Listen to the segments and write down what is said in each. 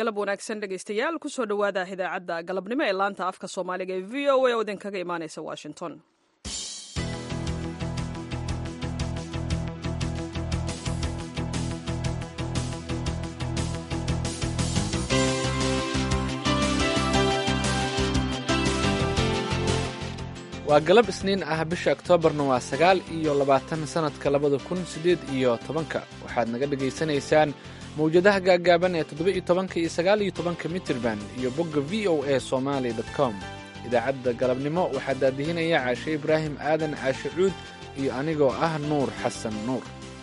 galab wanaagsan dhegaystayaal kusoo dhowaada idaacadda galabnimo ee laanta afka soomaaliga ee v o a oo idinkaga imaaneysa washington waa galab isniin ah bisha oktoobarna waa sagaal iyo labaatan sannadka labada kun siddeed iyo tobanka waxaad naga dhegaysanaysaan mawjadaha gaaggaaban ee toddoba iyo tobanka iyo sagaal iyo tobanka mitirban iyo bogga v o a somaali com idaacadda galabnimo waxaa daadihinaya caashe ibraahim aadan caashe cuud iyo anigoo ah nuur xasan nuur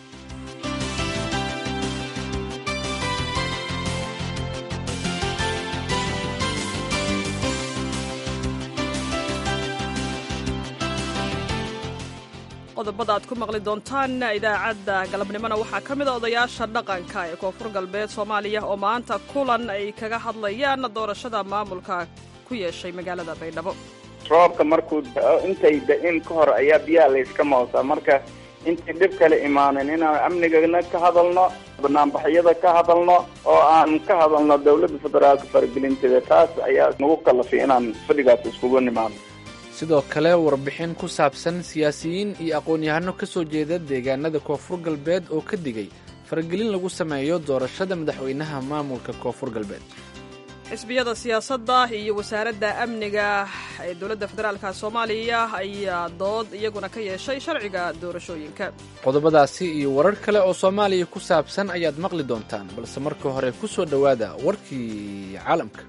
qodobada aad ku maqli doontaan idaacadda galabnimona waxaa ka mid a odayaasha dhaqanka ee koonfur galbeed soomaaliya oo maanta kulan ay kaga hadlayaan doorashada maamulka ku yeeshay magaalada baydhabo roobka markuu dao intay da-in ka hor ayaa biyaha layska moosaa marka intay dhib kale imaanin inaan amnigana ka hadalno banaanbaxyada ka hadalno oo aan ka hadalno dowladda federaalka faragelinteeda taas ayaa nagu kalafay inaan fadhigaas iskugu nimaano sidoo kale warbixin ku saabsan siyaasiyiin iyo aqoon-yahano ka soo jeeda deegaanada koonfur galbeed oo ka digay faragelin lagu sameeyo doorashada madaxweynaha maamulka koonfur galbeed xisbiyada siyaasadda iyo wasaaradda amniga ee dowladda federaalka soomaaliya ayaa dood iyaguna ka yeeshay sharciga doorashooyinka qodobadaasi iyo warar kale oo soomaaliya ku saabsan ayaad maqli doontaan balse marka hore ku soo dhowaada warkii caalamka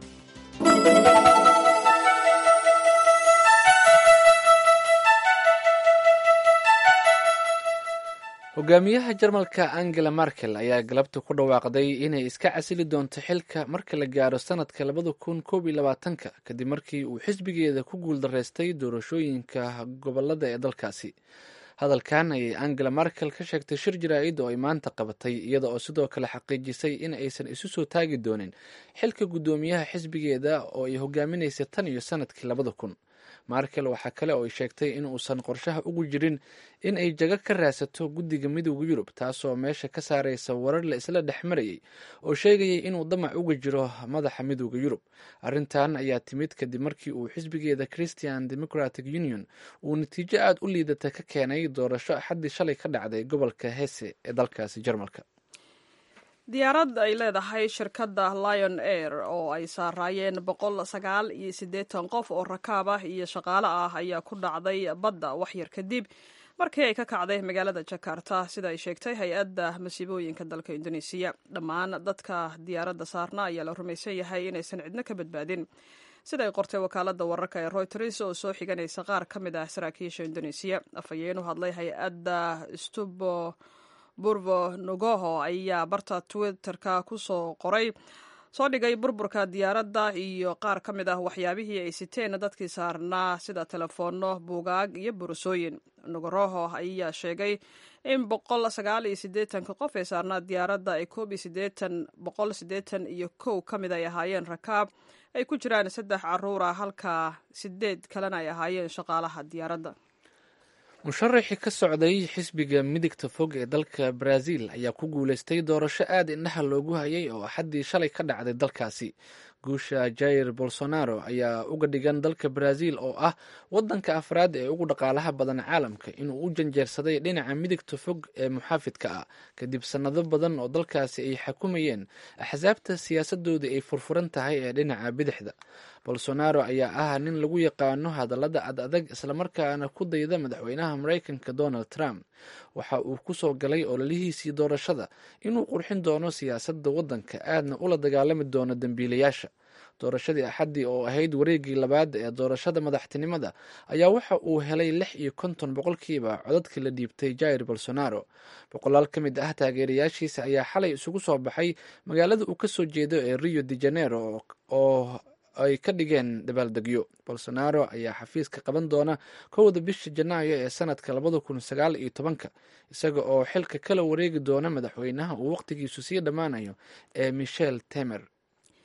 hogaamiyaha jarmalka angela markel ayaa galabta ku dhawaaqday inay iska casili doonto xilka marka la gaaro sanadka labada kun koob iyo labaatanka kadib markii uu xisbigeeda ku guuldaraystay doorashooyinka gobolada ee dalkaasi hadalkan ayay angela markel ka sheegtay shir jaraa'id oo ay maanta qabatay iyada oo sidoo kale xaqiijisay in aysan isu soo taagi doonin xilka guddoomiyaha xisbigeeda oo ay hogaaminaysay tan iyo sanadkii labada kun markel waxaa kale oo ay sheegtay in uusan qorshaha ugu jirin in ay jago ka raadsato guddiga midooda yurub taasoo meesha ka saaraysa warar la isla dhex marayay oo sheegayay inuu damac uga jiro madaxa midooda yurub arrintan ayaa timid kadib markii uu xisbigeeda christian democratic union uu natiijo aada u liidata ka keenay doorasho axaddii shalay ka dhacday gobolka hese ee dalkaasi jarmalka diyaarad ay leedahay shirkadda lion air oo ay saaraayeen boqol sagaal iyo siddeetan qof oo rakaab ah iyo shaqaale ah ayaa ku dhacday badda waxyar kadib markii ay ka kacday magaalada jakarta sida ay sheegtay hay-adda masiibooyinka dalka indonesiya dhammaan dadka diyaaradda saarna ayaa la rumaysan yahay inaysan cidno ka badbaadin sida ay qortay wakaaladda wararka ee royters oo soo xiganaysa qaar ka mid ah saraakiisha indonesiya afhayeen u hadlay hay-adda stubo burvo nogoho ayaa barta twitterka kusoo qoray soo dhigay burburka diyaaradda iyo qaar ka mid ah waxyaabihii ay siteen dadkii saarnaa sida telefoonno buugaag iyo borosooyin nogoroho ayaa sheegay in boqol sagaal iyo siddeetanka qof ee saarnaa diyaaradda ay koob iyo siddeetan boqol siddeetan iyo kow ka mid ay ahaayeen rakaab ay ku jiraan saddex caruur ah halka sideed kalena ay ahaayeen shaqaalaha diyaaradda musharaxii ka socday xisbiga midigta fog ee dalka brazil ayaa ku guulaystay doorasho aad indhaha loogu hayay oo axaddii shalay ka dhacday dalkaasi guusha jair bolsonaro ayaa uga dhigan dalka brazil oo ah wadanka afraad ee ugu dhaqaalaha badan caalamka inuu u janjeersaday dhinaca midigta fog ee muxaafidka ah kadib sannado badan oo dalkaasi ay xakumayeen axsaabta siyaasadooda ay furfuran tahay ee dhinaca bidixda bolsonaro ayaa ah nin lagu yaqaano hadallada ad adag islamarkaana ku dayda madaxweynaha maraykanka donald trump waxa uu ku soo galay ololihiisii doorashada inuu qurxin doono siyaasadda waddanka aadna ula dagaalami doono dembiilayaasha doorashadii axaddii oo ahayd wareegii labaad ee doorashada madaxtinimada ayaa waxa uu helay lix iyo konton boqolkiiba codadkii la dhiibtay jair bolsonaro boqolaal ka mid ah taageerayaashiisa ayaa xalay isugu soo baxay magaalada uu kasoo jeedo ee rio de janeiro oo ay ka dhigeen dabaaldegyo bolsonaro ayaa xafiiska qaban doona kowda bisha janaayo ee sanadka labada kun sagaal iyo tobanka isaga oo xilka kala wareegi doona madaxweynaha uu waqtigiisu sii dhammaanayo ee michel temer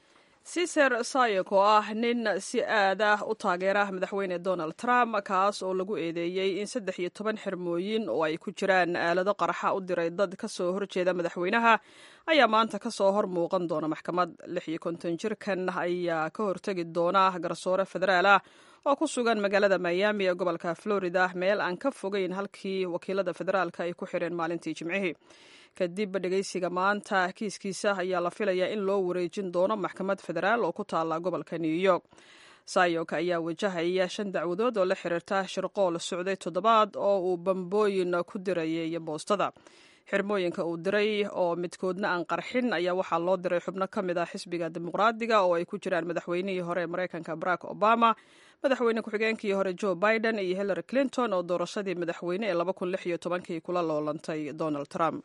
ciser sayek oo ah nin si aad ah u taageera madaxweyne donald trump kaas oo lagu eedeeyey in saddex iyo toban xirmooyin oo ay ku jiraan aalado qaraxa u diray dad ka soo horjeeda madaxweynaha ayaa maanta ka soo hor muuqan doona maxkamad lix iyo konton jirkan ayaa ka hortegi doona garsoore federaal ah oo ku sugan magaalada miami ee gobolka florida meel aan ka fogeyn halkii wakiilada federaalka ay ku xireen maalintii jimcihii kadib dhegeysiga maanta kiiskiisa ayaa la filayaa in loo wareejin doono maxkamad federaal oo ku taalla gobolka new york sayok ayaa wajahaya shan dacwadood oo la xiriirta shirqool socday toddobaad oo uu bambooyin ku dirayay boostada xirmooyinka uu diray oo midkoodna aan qarxin ayaa waxaa loo diray xubno ka mid ah xisbiga dimuqraadiga oo ay ku jiraan madaxweynihii hore ee maraykanka barack obama madaxweyne ku-xigeenkii hore joe biden iyo hillary clinton oo doorashadii madaxweyne ee laba kun lix iyo tobankii kula loolantay donald trump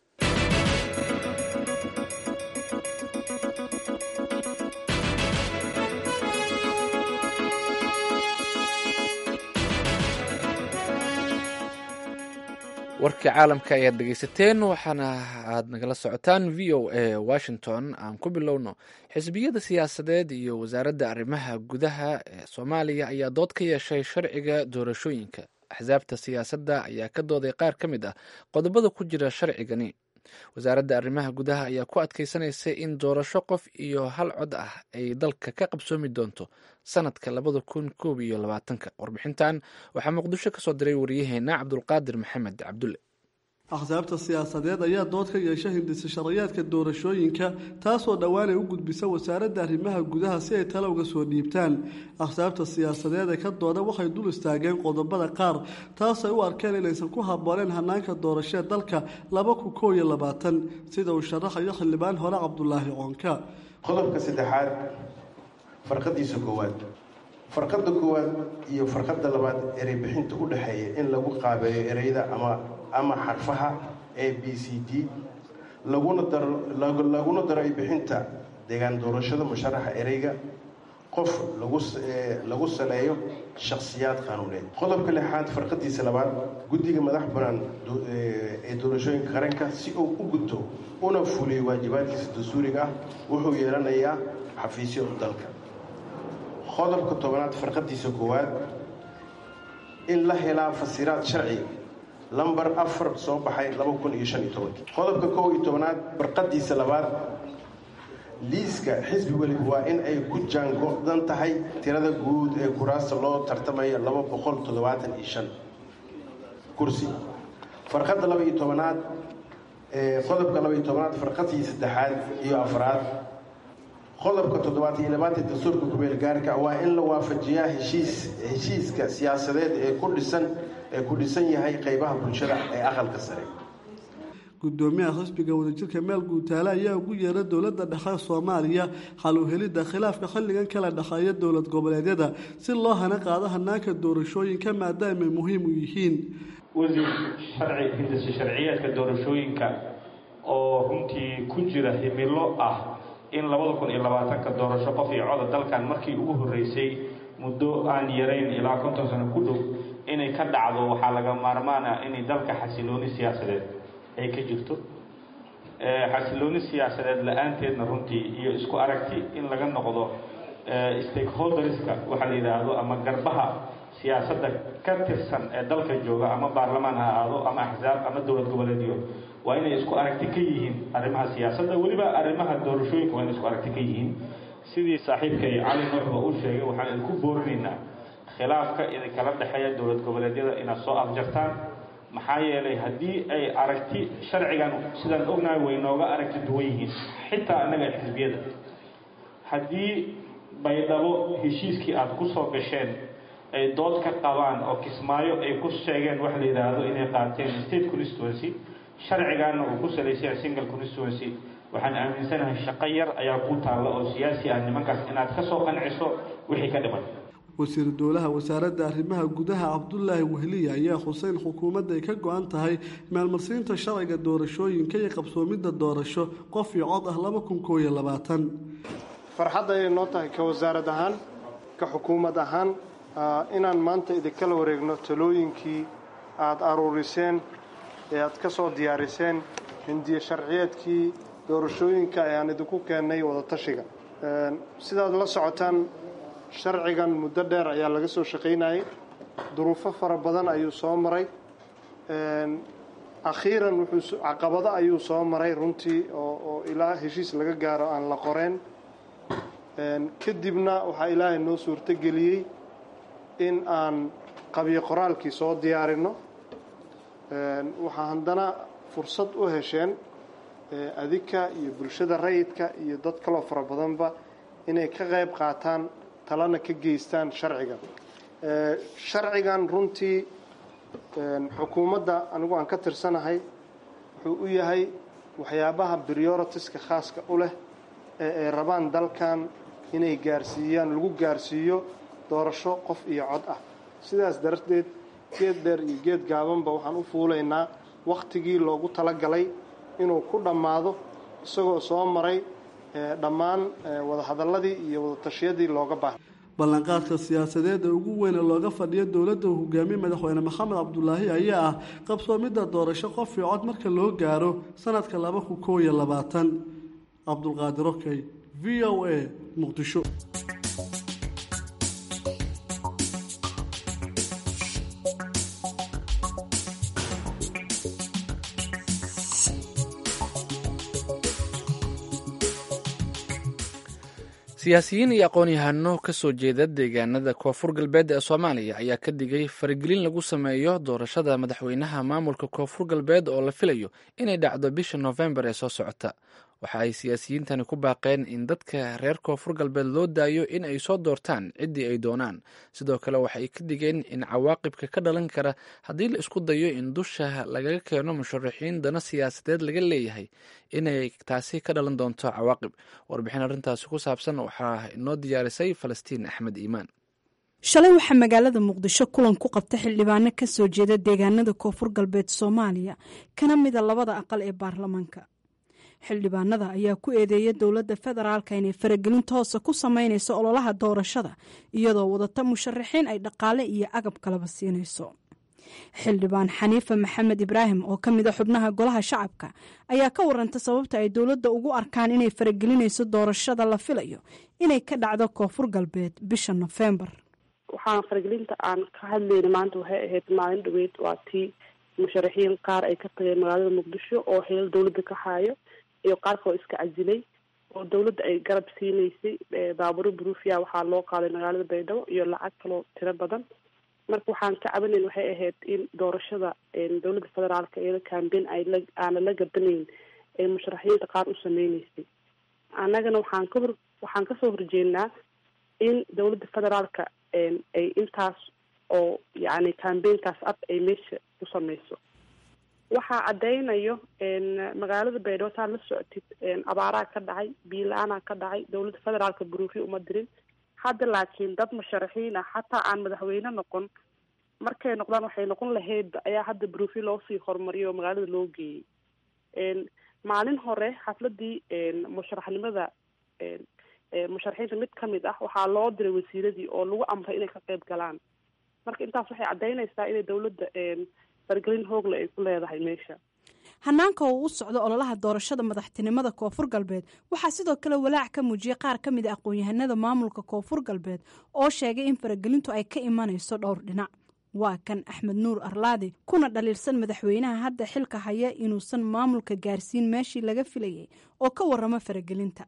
warkii caalamka ayaad dhegeysateen waxaana aad nagala socotaan v o a washington aan ku bilowno xisbiyada siyaasadeed iyo wasaaradda arrimaha gudaha ee soomaaliya ayaa dood ka yeeshay sharciga doorashooyinka axsaabta siyaasadda ayaa ka dooday qaar ka mid ah qodobada ku jira sharcigani wasaaradda arrimaha gudaha ayaa ku adkeysanaysa in doorasho qof iyo hal cod ah ay dalka ka qabsoomi doonto sanadka labada kun koob iyo labaatanka warbixintan waxaa muqdisho kasoo diray wariyaheena cabdulqaadir maxamed cabdulle axsaabta siyaasadeed ayaa dood ka yeesha hindisa sharayaadka doorashooyinka taasoo dhowaan ay u gudbisa wasaaradda arrimaha gudaha si ay tale uga soo dhiibtaan axsaabta siyaasadeed ee ka dooda waxay dul istaageen qodobada qaar taasay u arkeen inaysan ku habbooneen hanaanka doorashee dalka laba kun koo iyo labaatan sida uu sharaxayo xildhibaan hore cabdulaahi coonka qodobka saddexaad farqadiisa koowaad farqada koowaad iyo farqada labaad erey bixinta u dhexeeya in lagu qaabeeyo ereyda ama ama xarfaha a b c d laguna daro laguna daro bixinta deegaan doorashada musharaxa ereyga qof lagu saleeyo shakhsiyaad qaanuuneed qodobka lixaad farqadiisa labaad guddiga madax banaan ee doorashooyinka qaranka si uu u gudto una fuliyo waajibaadkiisa dastuuriga ah wuxuu yeelanayaa xafiisyo dalka qodobka tobanaad farqadiisa koowaad in la helaa fasiraad sharci lamber afar soo baxay laba kun iyo shan iyo tobankii qodobka kow iyo tobanaad farqadiisa labaad liiska xisbi weliba waa in ay ku jaango-dan tahay tirada guud ee kuraasta loo tartamayo laba boqol toddobaatan iyo shan kursi farqadda laba iyo tobanaad qodobka laba iyo tobanaad farqadii saddexaad iyo afraad qodobka toddobaad iyo labaatan dastuurka kumeel gaarka waa in la waafajiyaa heshiis heshiiska siyaasadeed ee ku dhisan ee ku dhisan yahay qeybaha bulshada ee aqalka sare gudoomiyaha xisbiga wadajirka meel guutaale ayaa ugu yeeray dowladda dhexe soomaaliya xal u helidda khilaafka xilligan kala dhexeeya dowlad goboleedyada si loo hana qaado hanaanka doorashooyinka maadaamay muhiim u yihiin wasiir sharci hindisa sharciyeedka doorashooyinka oo runtii ku jira himilo ah in labada kun iyo labaatanka doorasho qof iyo coda dalkan markii ugu horreysay muddo aan yarayn ilaa konton sano ku dhow inay ka dhacdo waxaa laga maarmaana inay dalka xasilooni siyaasadeed ay ka jirto xasilooni siyaasadeed la-aanteedna runtii iyo isku aragti in laga noqdo stakeholderska waxaa la yidhaahdo ama garbaha siyaasadda ka tirsan ee dalka jooga ama baarlamaan ha ahaado ama axsaab ama dowlad goboleedyo waa inay isku aragti ka yihiin arrimaha siyaasadda weliba arrimaha doorashooyinka waa inay isku aragti ka yihiin sidii saaxiibkay cali nuuxba u sheegay waxaan idinku boorinaynaa khilaafka idinkala dhexeeya dowlad goboleedyada inaad soo afjartaan maxaa yeelay haddii ay aragti sharcigan sidaan ognahay way nooga aragti duwan yihiin xitaa annaga xisbiyada haddii baydhabo heshiiskii aada ku soo gasheen ay dood ka qabaan oo kismaayo ay ku sheegeen wax la yidhaahdo inay qaateen state constituency sharcigaana uu ku salaysaya single constituency waxaan aaminsanahay shaqo yar ayaa ku taalla oo siyaasi ah nimankaas inaad ka soo qanciso wixii ka dhiman wasiiru dowlaha wasaaradda arrimaha gudaha cabdulaahi wehliya ayaa xuseyn xukuumadda ay ka go-an tahay maalmarsiinta sharciga doorashooyinka iyo qabsoomidda doorasho qof iyo cod ah laba kun koo iyo labaatan farxadda ayay noo tahay ka wasaarad ahaan ka xukuumad ahaan inaan maanta idinkala wareegno talooyinkii aada aruuriseen ee aad ka soo diyaariseen hindiye sharciyeedkii doorashooyinka ee aan idinku keennay wadatashiga sidaad la socotaan sharcigan muddo dheer ayaa laga soo shaqaynayay duruufo fara badan ayuu soo maray akhiiran wuxuu caqabado ayuu soo maray runtii oo oo ilaa heshiis laga gaaro aan la qoreen kadibna waxaa ilaahay noo suurtogeliyey in aan qabiyo qoraalkii soo diyaarinno waxaa haddana fursad u hesheen adika iyo bulshada rayidka iyo dad kaloo fara badanba inay ka qayb qaataan talana ka geystaan sharcigan sharcigan runtii xukuumadda anigu aan ka tirsanahay wuxuu u yahay waxyaabaha prioritiska khaaska u leh ee ay rabaan dalkan inay gaarsiiyaan lagu gaarsiiyo doorasho qof iyo cod ah sidaas darteed geed dheer iyo geed gaabanba waxaan u fuulaynaa wakhtigii loogu talagalay inuu ku dhammaado isagoo soo maray dhammaan wadahadalladii iyo wadatashyadii looga baahnay ballanqaadka siyaasadeed ee ugu weyne looga fadhiyo dowladda uu hogaamiye madaxweyne maxamed cabdulaahi ayaa ah qabsoomidda doorasho qof iyo cod marka loo gaaro sanadka laba kun koob iyo labaatan cabdulqaadir okey v o a muqdisho siyaasiyiin iyo aqoon-yahano ka soo jeeda deegaanada koonfur galbeed ee soomaaliya ayaa ka digay faragelin lagu sameeyo doorashada madaxweynaha maamulka koonfur galbeed oo la filayo inay dhacdo bisha noofembar ee soo socota waxa ay siyaasiyiintani ku baaqeen in dadka reer koonfur galbeed loo daayo in ay soo doortaan ciddii ay doonaan sidoo kale waxa ay ka digeen in cawaaqibka ka dhalan kara haddii la isku dayo in dusha lagaga keeno musharaxiin dana siyaasadeed laga leeyahay inay taasi ka dhalan doonto cawaaqib warbixin arrintaasi ku saabsan waxaa inoo diyaarisay falastiin axmed iimaan shalay waxaa magaalada muqdisho kulan ku qabta xildhibaano ka soo jeeda deegaanada koonfur galbeed soomaaliya kana mida labada aqal ee baarlamaanka xildhibaanada ayaa ku eedeeya dowladda federaalka inay faragelin toosa ku sameynayso ololaha doorashada iyadoo wadata musharaxiin ay dhaqaale iyo agab kalaba siinayso xildhibaan xaniifa maxamed ibraahim oo ka mid a xubnaha golaha shacabka ayaa ka waranta sababta ay dowladda ugu arkaan inay faragelinayso doorashada la filayo inay ka dhacdo koonfur galbeed bisha nofembar waxaan faragelinta aan ka hadlayna maanta waxay ahayd maalin dhaweyd waa tii musharaxiin qaar ay ka tageen magaalada muqdisho oo xilal dowladda ka haayo iyo qaar kaloo iska casilay oo dowladda ay garab siinaysay baaburo bruufia waxaa loo qaaday magaalada baydhabo iyo lacag kaloo tiro badan marka waxaan ka cabanayn waxay ahayd in doorashada dowladda federaalka iyada cambein ay la aana la gabanayn ee musharaxiinta qaar u sameyneysay annagana waxaan ka hor waxaan kasoo horjeednaa in dowladda federaalka ay intaas oo yacni cambainkaas ab ay meesha ku sameyso waxaa caddeynayo magaalada baydhabo saad la socotid abaaraa ka dhacay biila-aanaa ka dhacay dowladda federaalka buruufi uma dirin hadda laakiin dad musharaxiin ah xataa aan madaxweyne noqon markay noqdaan waxay noqon lahaydba ayaa hadda buruufi loosii horumariyo oo magaalada loo geeyey maalin hore xafladii musharaxnimada musharaxiinta mid ka mid ah waxaa loo diray wasiiradii oo lagu amray inay ka qeyb galaan marka intaas waxay caddeynaysaa inay dowladda fargelin hoogle ay ku leedahay meesha hanaanka uu u socdo ololaha doorashada madaxtinimada koonfur galbeed waxaa sidoo kale walaac ka muujiyay qaar ka mid a aqoon-yahanada maamulka koonfur galbeed oo sheegay in faragelintu ay ka imanayso dhowr dhinac waa kan axmed nuur arlaadi kuna dhaliilsan madaxweynaha hadda xilka haya inuusan maamulka gaarsiin meeshii laga filayay oo ka waramo faragelinta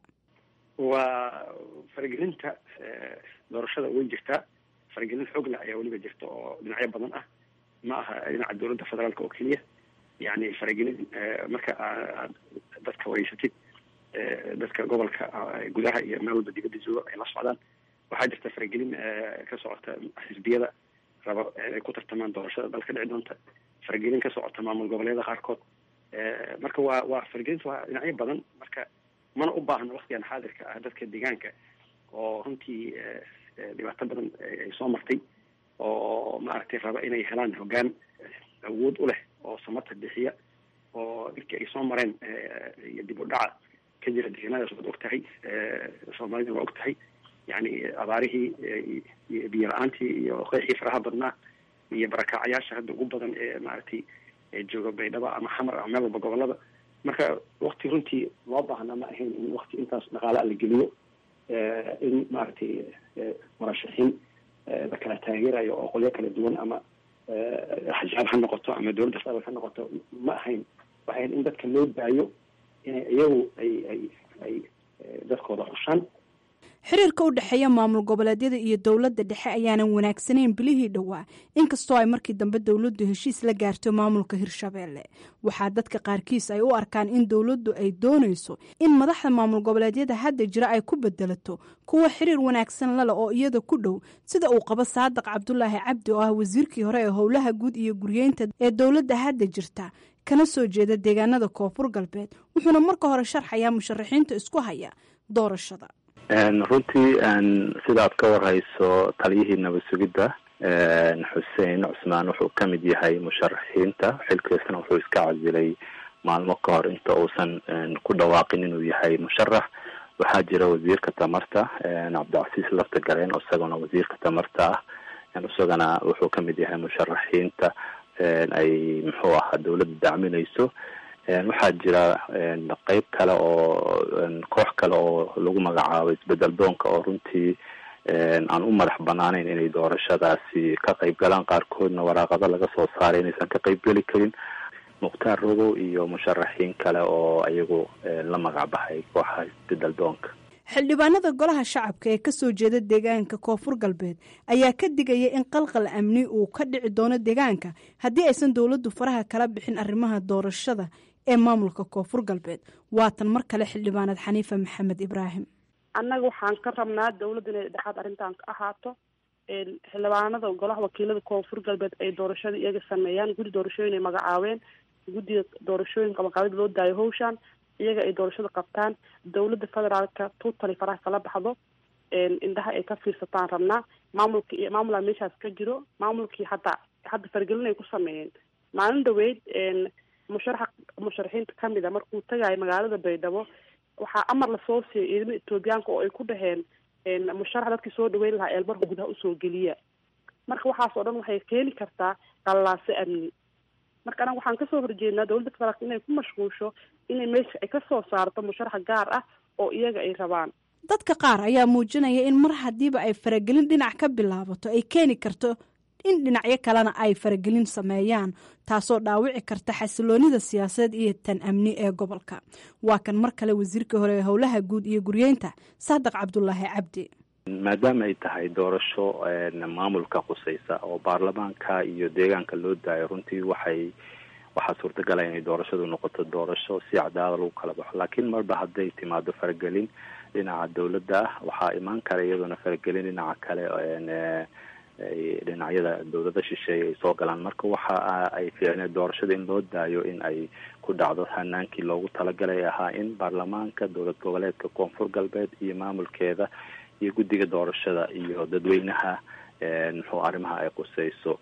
waa faragelinta doorashada way jirtaa faragelin xoogle ayaa weliba jirta oo dhinacyo badan ah ma aha dhinaca dowladda federaalka oo keliya yani faragelin marka aad dadka wareysatid dadka gobolka gudaha iyo meel walba dibadda jooga ay la socdaan waxaa jirta faragelin ka socota xisbiyada raba ay ku tartamaan doorashada dalka dhici doonta faragelin ka socota maamul goboleeda qaarkood marka waa waa faragelinta waa dhinacyo badan marka mana u baahno waktigan xaadirka ah dadka deegaanka oo runtii dhibaato badan ay soo martay oo maaragtay raba inay helaan hoggaan awood u leh oo samata bixiya oo dhibkii ay soo mareen iyo dib u dhaca ka jira deegaanadaas waad og tahay soomaalida waa og tahay yani abaarihii iyo biyo la-aantii iyo qeexii faraha badnaa iyo barakaacayaasha hadda ugu badan ee maaragtay jooga baydhabo ama xamar ama meel walba gobolada marka wakti runtii loo baahna ma ahayn in wakti intaas dhaqaala la geliyo in maaragtay murashaxiin la kala taageerayo oo qolyo kala duwan ama axzaab ha noqoto ama dowladda federaalk ha noqoto ma ahayn waxay in dadka loo daayo inay iyagu ay ay ay dadkooda xushaan xiriirka u dhexeeya maamul goboleedyada iyo dowladda dhexe ayaanan wanaagsanayn bilihii dhowaa inkastoo ay markii dambe dowladdu heshiis la gaarto maamulka hirshabeelle waxaa dadka qaarkiis ay u arkaan in dowladdu ay doonayso in madaxda maamul goboleedyada hadda jira ay ku bedelato kuwa xiriir wanaagsan lale oo iyada ku dhow sida uu qabo saadiq cabdulaahi cabdi oo ah wasiirkii hore ee howlaha guud iyo guryeynta ee dowladda hadda jirta kana soo jeeda deegaanada koonfur galbeed wuxuuna marka hore sharxayaa musharaxiinta isku haya doorashada runtii sidaad ka warhayso taliyihii nabad sugidda xuseen cusmaan wuxuu ka mid yahay musharaxiinta xilkiisana wuxuu iska casilay maalmo ka hor inta uusan ku dhawaaqin inuu yahay musharax waxaa jira wasiirka tamarta cabdicasiis lafta gareen isagona wasiirka tamarta ah isagana wuxuu ka mid yahay musharaxiinta ay muxuu ahaa dowladda dacminayso waxaa jira qeyb kale oo koox kale oo lagu magacaabo isbedel doonka oo runtii aan u madax banaaneyn inay doorashadaasi ka qeyb galaan qaarkoodna waraaqado laga soo saaray inaysan ka qeyb geli karin mukhtaar rogow iyo musharaxiin kale oo iyagu la magac baxay kooxa isbedel doonka xildhibaanada golaha shacabka ee kasoo jeeda deegaanka koonfur galbeed ayaa ka digaya in qalqal amni uu ka dhici doono deegaanka haddii aysan dowladdu faraha kala bixin arrimaha doorashada ee maamulka koonfur galbeed waatan mar kale xildhibaanad xaniifa maxamed ibraahim annaga waxaan ka rabnaa dowladda inay dhexaad arrintan ka ahaato xildhibaanada golaha wakiilada koonfur galbeed ay doorashada iyaga sameeyaan guddi doorashooyin ay magacaabeen guddiga doorashooyinka maqaabid loo daayo hawshan iyaga ay doorashada qabtaan dowladda federaalka tuutali faraha kala baxdo indhaha ay ka fiirsataan rabnaa maamulka iyo maamulaa meeshaas ka jiro maamulkii hadda hadda fargelin ay ku sameeyeen maalin dhaweyd musharaxa musharaxiinta kamid a markuu tagayo magaalada baydhabo waxaa amar lasoo siiyay ciidamada etoobiyaanka oo ay ku dhaheen musharax dadkii soo dhaweyn lahaa eelmarka gudaha usoo geliya marka waxaas oo dhan waxay keeni kartaa qallaase amni marka anaga waxaan kasoo horjeednaa dowladda federaalka inay ku mashquulsho inay meesha ay kasoo saarto musharaxa gaar ah oo iyaga ay rabaan dadka qaar ayaa muujinaya in mar haddiiba ay faragelin dhinac ka bilaabato ay keeni karto in dhinacyo kalena ay faragelin sameeyaan taasoo dhaawici karta xasiloonida siyaasadeed iyo tan amni ee gobolka waa kan mar kale wasiirkii hore ee howlaha guud iyo guryeynta saadiq cabdulaahi cabdi maadaama ay tahay doorasho maamulka qusaysa oo baarlamaanka iyo deegaanka loo daayo runtii waxay waxaa suurtagala inay doorashadu noqoto doorasho si cadaalad lagu kala baxo laakiin marba hadday timaado faragelin dhinaca dowladda ah waxaa imaan kara iyadoona faragelin dhinaca kale dhinacyada dowlada shisheeye ay soo galaan marka waxa ay fiicneed doorashada in loo daayo in ay ku dhacdo hanaankii loogu talagalay ahaa in baarlamaanka dowlad goboleedka koonfur galbeed iyo maamulkeeda iyo guddiga doorashada iyo dadweynaha muxuu arrimaha ay quseyso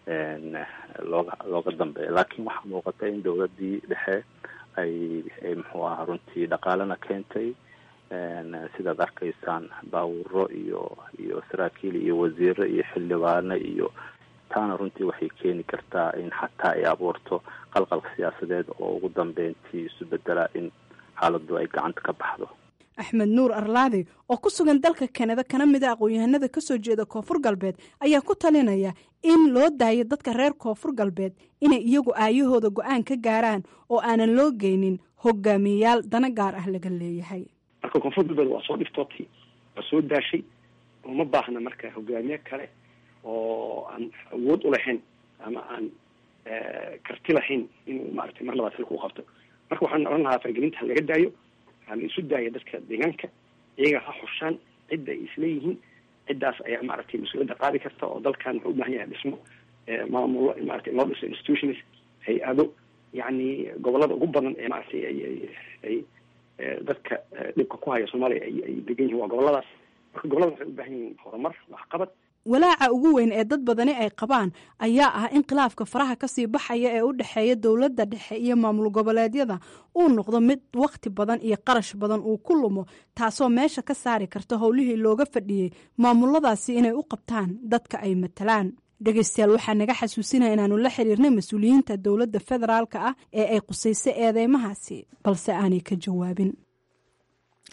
looga looga dambeeya laakiin waxaa muuqata in dowladii dhexe ay ay muxuu aha runtii dhaqaalena keentay sidaad arkaysaan baawuro iyo iyo saraakiil iyo wasiiro iyo xildhibaano iyo taana runtii waxay keeni kartaa in xataa ay abuurto qalqal siyaasadeed oo ugu dambeyntii isu bedela in xaaladu ay gacanta ka baxdo axmed nuur arlaadi oo ku sugan dalka kanada kana mid a aqoon-yahanada kasoo jeeda koonfur galbeed ayaa ku talinaya in loo daayo dadka reer koonfur galbeed inay iyagu aayahooda go-aan ka gaaraan oo aanan loo geynin hogaamiyeyaal dana gaar ah laga leeyahay marka koonfur galbeed waa soo dhiftootay waa soo daashay uma baahna marka hogaamiye kale oo aan awood u lahayn ama aan karti lahayn inuu maaragtay mar labaad xilka u qabto marka waxaan odhan lahaa fargelinta ha laga daayo ha la isu daaya dadka deegaanka iyaga ha xushaan cidda ay isleeyihiin ciddaas ayaa maaragtay mas-uuliyadda qaadi karta oo dalkan wuxuu u baahan yahay dhismo maamulo maaragtay loo dhiso institutions hay-ado yacni gobolada ugu badan ee maaragtay ay ay ay dadka dhibka ku haya soomaaliya ay ay degan yihin waa goboladaas marka gobolada waxay u baahan yihiin horumar waxqabad walaaca ugu weyn ee dad badani ay qabaan ayaa ah in khilaafka faraha kasii baxaya ee u dhexeeya dowladda dhexe iyo maamul goboleedyada uu noqdo mid wakhti badan iyo qarash badan uu ku lumo taasoo meesha ka saari karta howlihii looga fadhiyey maamuladaasi inay u qabtaan dadka ay matalaan dhegeystayaal waxaa naga xasuusinaya inaanu la xiriirnay mas-uuliyiinta dowladda federaalka ah ee ay qusayso eedeymahaasi balse aanay ka jawaabin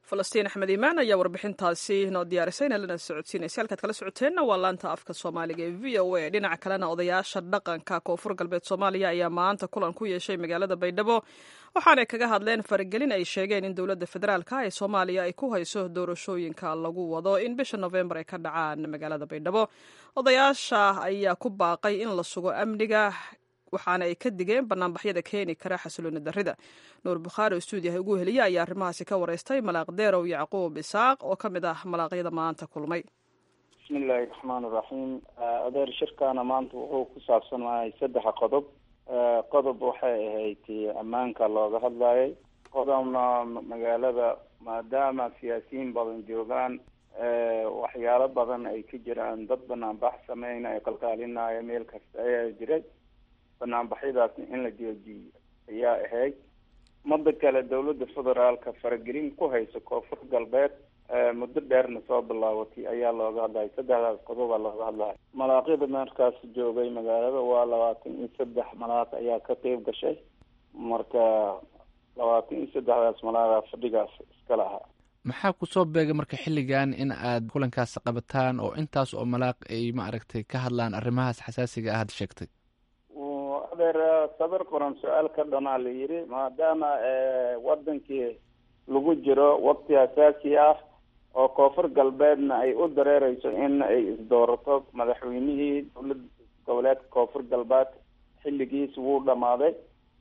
falastiin axmed iimaan ayaa warbixintaasi noo diyaarisayna lana socodsiinaysa halkaad kala socoteenna waa laanta afka soomaaliga ee v o a dhinaca kalena odayaasha dhaqanka koonfur galbeed soomaaliya ayaa maanta kulan ku yeeshay magaalada baydhabo waxaanay kaga hadleen faragelin ay sheegeen in dowladda federaalka ee soomaaliya ay ku hayso doorashooyinka lagu wado in bisha nofembar ay ka dhacaan magaalada baydhabo odayaasha ayaa ku baaqay in la sugo amniga waxaana ay ka digeen banaanbaxyada keeni kara xasilooni darrida nuur bukhaari oo stuudiyaha ugu heliya ayaa arrimahaasi ka wareystay malaaq deerow yacquub isaaq oo ka mid ah malaaqyada maanta kulmay bismillahi raxmaan iraxiim adeer shirkaana maanta wuxuu ku saabsanahay saddex qodob qodob waxay ahayd ammaanka looga hadlayay qodobna magaalada maadaama siyaasiyiin badan joogaan waxyaalo badan ay ka jiraan dad banaanbax sameynaya qalqaalinaya meel kasta ayaa jiray banaanbaxyadaasna in la joojiyo ayaa ahayd mada kale dawladda federaalka faragelin ku hayso koonfur galbeed muddo dheerna soo bilaabatay ayaa looga hadlaya saddexdaas qodobaa looga hadlaya malaaqyada markaas joogay magaalada waa labaatan iyo saddex malaaq ayaa ka qeyb gashay marka labaatan iyo saddexdaas malaaqa fadhigaas iska lahaa maxaa kusoo beegay marka xilligan in aad kulankaas qabataan oo intaas oo malaaq ay ma aragtay ka hadlaan arrimahaas xasaasiga ah had sheegtay adeer sabir qoran su-aal ka dhanaa la yidhi maadaama wadankii lagu jiro waqti asaasi ah oo koonfur galbeedna ay u dareereyso in ay isdoorato madaxweynihii dowlad goboleedka koonfur galbeed xilligiis wuu dhamaaday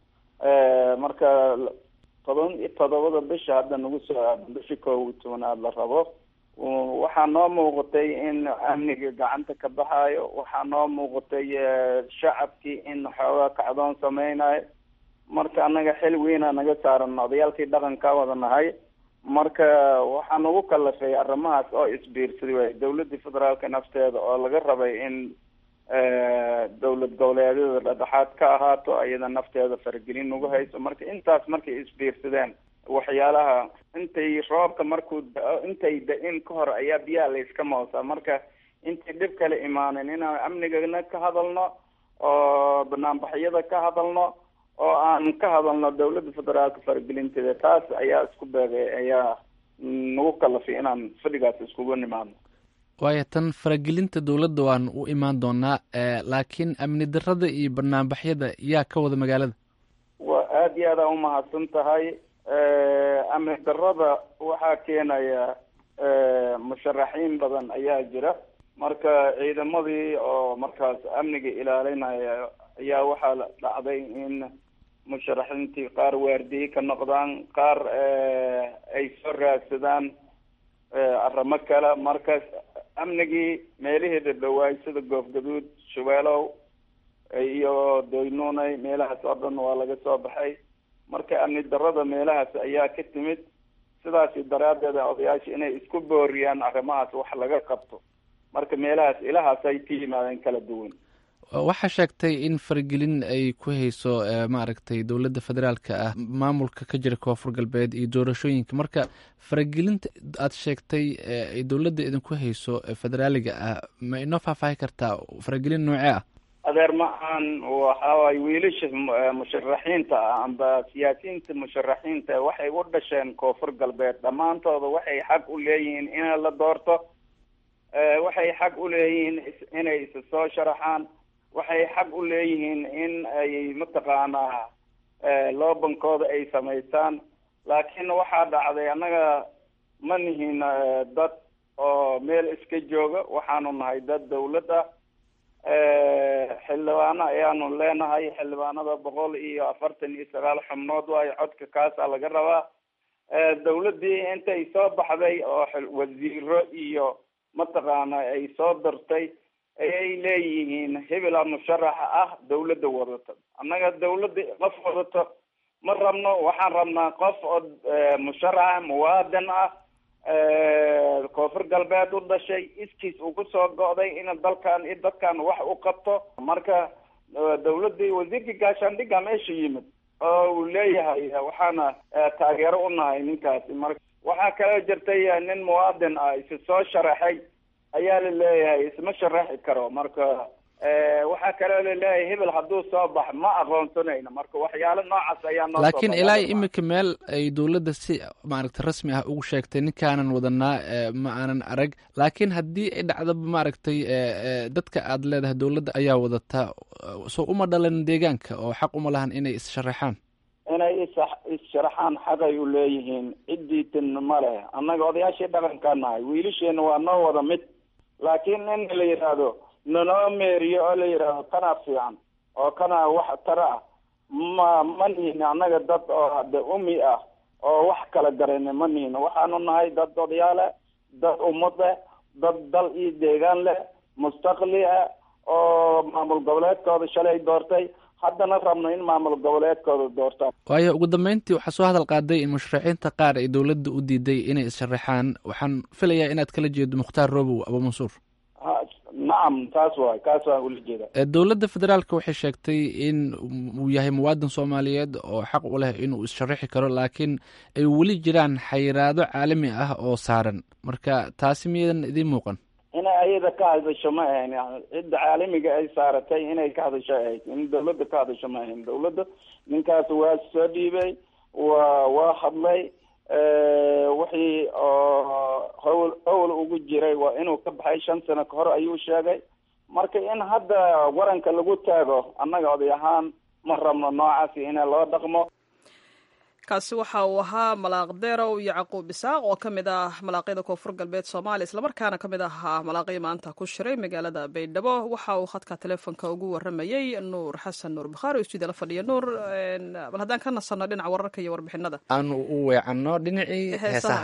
marka toban iyo todobada bisha hadda nagu soo aadan bisha koob iyo tobanaad la rabo waxaa noo muuqatay in amniga gacanta ka baxaayo waxaa noo muuqatay shacabkii in xoogaa kacdoon sameynayo marka anaga xil weynaa naga saaran odayaalkii dhaqanka wada nahay marka waxaa nagu kalafay arrimahaas oo isbiirsaday waay dawladda federaalka nafteeda oo laga rabay in dowlad goboleedyada dhadhexaad ka ahaato ayada nafteeda faragelin nagu hayso marka intaas markay isbiirsadeen waxyaalaha intay roobka markuu da- intay da-in ka hor ayaa biyaha layska moosaa marka intay dhib kale imaanin inaan amnigana ka hadalno oo banaanbaxyada ka hadalno oo aan ka hadalno dawladda federaalka faragelinteeda taas ayaa isku beegay ayaa nagu kalafay inaan fadhigaas iskugu nimaadno waayo tan faragelinta dowladda waan u imaan doonaa laakiin amni darada iyo banaanbaxyada yaa ka wada magaalada waa aada iyo aad aa umahadsan tahay amni darada waxaa keenaya musharaxiin badan ayaa jira marka ciidamadii oo markaas amniga ilaalinaya ayaa waxaa dhacday in musharaxiintii qaar waardiye ka noqdaan qaar ay soo raadsadaan arrimo kale markaas amnigii meelaheeda dhawaay sida goofgaduud shabeelow iyo doynunay meelahaas oo dhan waa laga soo baxay marka amni darada meelahaas ayaa ka timid sidaasi daraaddeeda odayaasha inay isku booriyaan arrimahaas wax laga qabto marka meelahaas ilahaas ay ka yimaadeen kala duwan waxaa sheegtay in faragelin ay ku hayso maaragtay dowladda federaalka ah maamulka ka jira koonfur galbeed iyo doorashooyinka marka faragelinta aad sheegtay ay dowladda idinku hayso federaaliga ah ma inoo faahfaahi kartaa faragelin noocee ah adeer ma aan waxawaay wiilasha musharaxiinta ah amba siyaasiyiinta musharaxiinta waxay u dhasheen koonfur galbeed dhammaantooda waxay xaq u leeyihiin in la doorto waxay xaq u leeyihiin inay isa soo sharaxaan waxay xaq u leeyihiin in ay mataqaanaa loobankooda ay samaystaan laakiin waxaa dhacday annaga ma nihin dad oo meel iska jooga waxaanu nahay dad dawlad ah xildhibaano ayaanu leenahay xildhibaanada boqol iyo afartan iyo sagaal xubnood waayo codka kaasaa laga rabaa dawladdii intay soo baxday oo wasiiro iyo mataqaana ay soo dartay ayay leeyihiin hebela musharaxa ah dawladda wadato annaga dawladda qof wadato ma rabno waxaan rabnaa qof oo musharaxa muwaadin ah koonfur galbeed u dhashay iskiis uu kusoo go'day in dalkan iyo dadkan wax u qabto marka dawladdii wasiirka gaashaandhigga meesha yimid oo uu leeyahay waxaana taageero u nahay ninkaasi marka waxaa kaloo jirtay nin muwaadin ah isa soo sharaxay ayaa la leeyahay isma sharaxi karo marka waxaa kaloo laleeyahay hebel hadduu soo bax ma aqoonsanayno marka waxyaalo noocaas ayaa noo laakiin ilaa imika meel ay dowladda si maaragtay rasmi ah ugu sheegtay ninkaanan wadanaa ma aanan arag laakiin haddii ay dhacdaba maaragtay dadka aad leedahay dowladda ayaa wadataa soo uma dhalan deegaanka oo xaq uma lahan inay is-sharaxaan inay is is-sharaxaan xaqay u leeyihiin ciddiitin ma leh annaga odayaashii dhaqankaa nahay wiilasheena waa noo wada mid laakiin in la yidhaahdo nanoo meeriyo oo la yidhaahdo kanaa fiican oo kanaa wax tara ah ma ma nihin annaga dad oo de umi ah oo wax kala garayna ma nihin waxaanu nahay dad odayaale dad ummad leh dad dal iyo deegaan leh mustaqli ah oo maamul goboleedkooda shalay doortay haddana rabno in maamul goboleedkooda doortaan waayo ugu dambeyntii waxaa soo hadal qaaday in musharaxiinta qaar ay dowladda u diiday inay is-sharaxaan waxaan filayaa inaad kala jeedo mukhtaar robow abu mansuur nacam taas waay kaas waan ula jeeda dowladda federaalka waxay sheegtay in uu yahay muwaadin soomaaliyeed oo xaq u leh inuu is-sharaxi karo laakiin ay weli jiraan xayiraado caalami ah oo saaran marka taasi miyadan idiin muuqan inay ayada ka hadasho ma ahayn cidda caalamiga ay saaratay inay ka hadasho ahayd in dawladda ka hadasho ma ahayn dawladda ninkaas waa soo dhiibay waa waa hadlay wixii oo hawl hawl ugu jiray waa inuu ka baxay shan sano ka hor ayuu sheegay marka in hadda waranka lagu taago annaga oday ahaan ma rabno noocaasi in loo dhaqmo kaasi waxa uu ahaa malaaq derow yacquub isaaq oo ka mid ah malaaqyada koonfur galbeed soomaaliya islamarkaana ka mid ahaa malaaqyo maanta ku shiray magaalada baydhabo waxa uu khadka teleefonka ugu waramayey nuur xasan nuur bukhaari oo stuudiya la fadhiya nuur bal haddaan ka nasanno dhinaca wararka iyo warbixinada aanu u weecanno dhinacii heesaha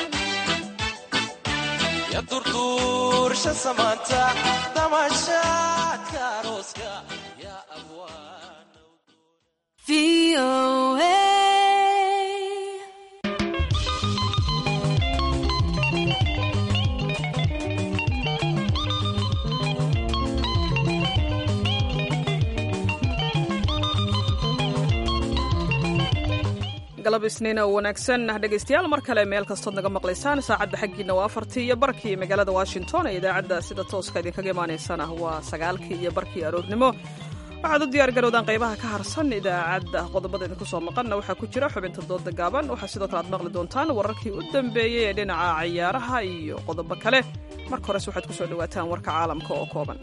durduursha samaanta damasha galab isniin oo wanaagsan dhegaystayaal mar kale meel kastood naga maqlaysaan saacadda xaggiina waa afartii iyo barkii magaalada washington ee idaacadda sida tooska idinkaga imaanaysana waa sagaalkii iyo barkii aroornimo waxaad u diyaar garowdaan qaybaha ka harsan idaacadda qodobada idinku soo maqanna waxaa ku jira xubinta dooda gaaban waxaa sidoo kale aad maqli doontaan wararkii u dambeeyey ee dhinaca cayaaraha iyo qodobo kale marka hores waxaad ku soo dhowaataan warka caalamka oo kooban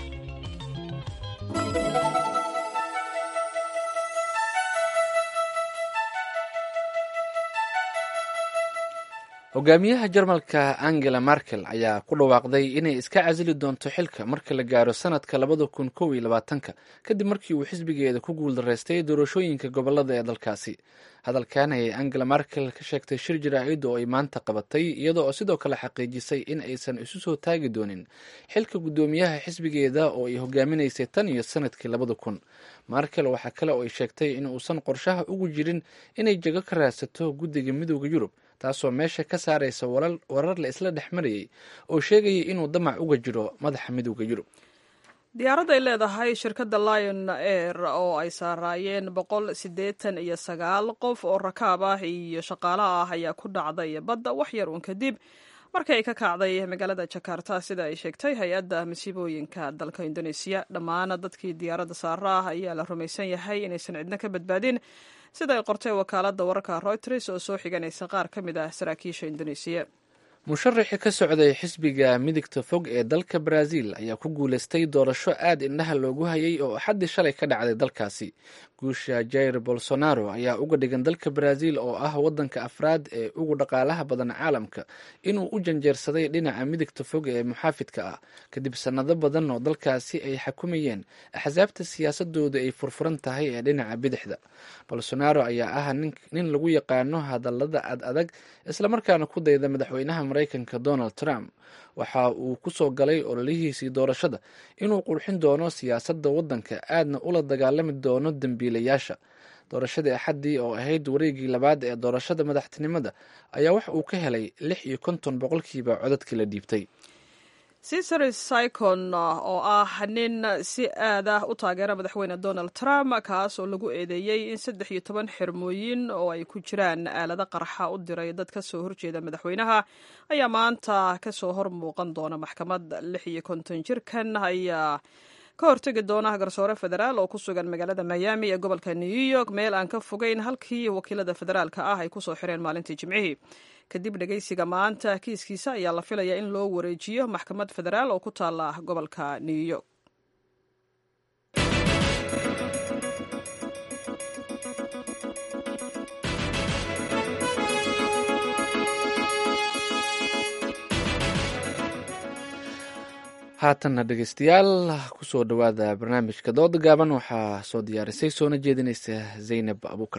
hogaamiyaha jarmalka angela merkel ayaa ku dhawaaqday inay iska casili doonto xilka marka la gaaro sanadka labada kun kow iyo labaatanka kadib markii uu xisbigeeda ku guuldaraystay doorashooyinka gobolada ee dalkaasi hadalkan ayay angela merkel ka sheegtay shir jaraa'id oo ay maanta qabatay iyada oo sidoo kale xaqiijisay in aysan isu soo taagi doonin xilka guddoomiyaha xisbigeeda oo ay hogaaminaysay tan iyo sanadkii labada kun merkel waxaa kale oo ay sheegtay in uusan qorshaha ugu jirin inay jago ka raadsato guddiga midooda yurub taasoo meesha ka saaraysa warar la isla dhex marayay oo sheegaya inuu damac uga jiro madaxa midooda yurub diyaarad ay leedahay shirkadda lion air oo ay saaraayeen boqol siddeetan iyo sagaal qof oo rakaab ah iyo shaqaale ah ayaa ku dhacday badda wax yar uun kadib markii ay ka kacday magaalada jakarta sida ay sheegtay hay-adda masiibooyinka dalka indoneesiya dhammaan dadkii diyaaradda saara ah ayaa la rumaysan yahay inaysan cidno ka badbaadin sida ay qortay wakaaladda wararka reuters oo soo xiganaysa qaar ka mid ah saraakiisha indoneesiya musharaxii ka socday xisbiga midigta fog ee dalka brazil ayaa ku guuleystay doorasho aad indhaha loogu hayay oo axaddii shalay ka dhacday dalkaasi guusha jair bolsonaro ayaa uga dhigan dalka brazil oo ah waddanka afraad ee ugu dhaqaalaha badan caalamka inuu u janjeersaday dhinaca midigta fog ee muxaafidka ah kadib sannado badan oo dalkaasi ay xakumayeen axsaabta siyaasadooda ay furfuran tahay ee dhinaca bidixda bolsonaro ayaa ah nin lagu yaqaano hadallada ad adag islamarkaana ku dayda madaxweynaha maraykanka donald trump waxa uu ku soo galay ololihiisii doorashada inuu qurxin doono siyaasadda waddanka aadna ula dagaalami doono dembiilayaasha doorashadii axaddii oo ahayd wareegii labaad ee doorashada madaxtinimada ayaa wax uu ka helay lix iyo konton boqolkiiba codadkii la dhiibtay cesar sycon oo ah nin si aad ah u taageera madaxweyne donald trump kaas oo lagu eedeeyey in saddex iyo toban xirmooyin oo ay ku jiraan aalado qarxa u diray dad ka soo horjeeda madaxweynaha ayaa maanta kasoo hor muuqan doona maxkamad lix iyo konton jirkan ayaa ka hortegi doona garsoore federaal oo ku sugan magaalada miami ee gobolka new york meel aan ka fogeyn halkii wakiilada federaalka ah ay kusoo xireen maalintii jimcihii kadib dhegeysiga maanta kiiskiisa ayaa la filayaa in loo wareejiyo maxkamad federaal oo ku taala gobolka new york haatanna dhegeystayaal kusoo dhowaada barnaamijka dooda gaaban waxaa soo diyaarisay soona jeedinaysa zaynab abuukar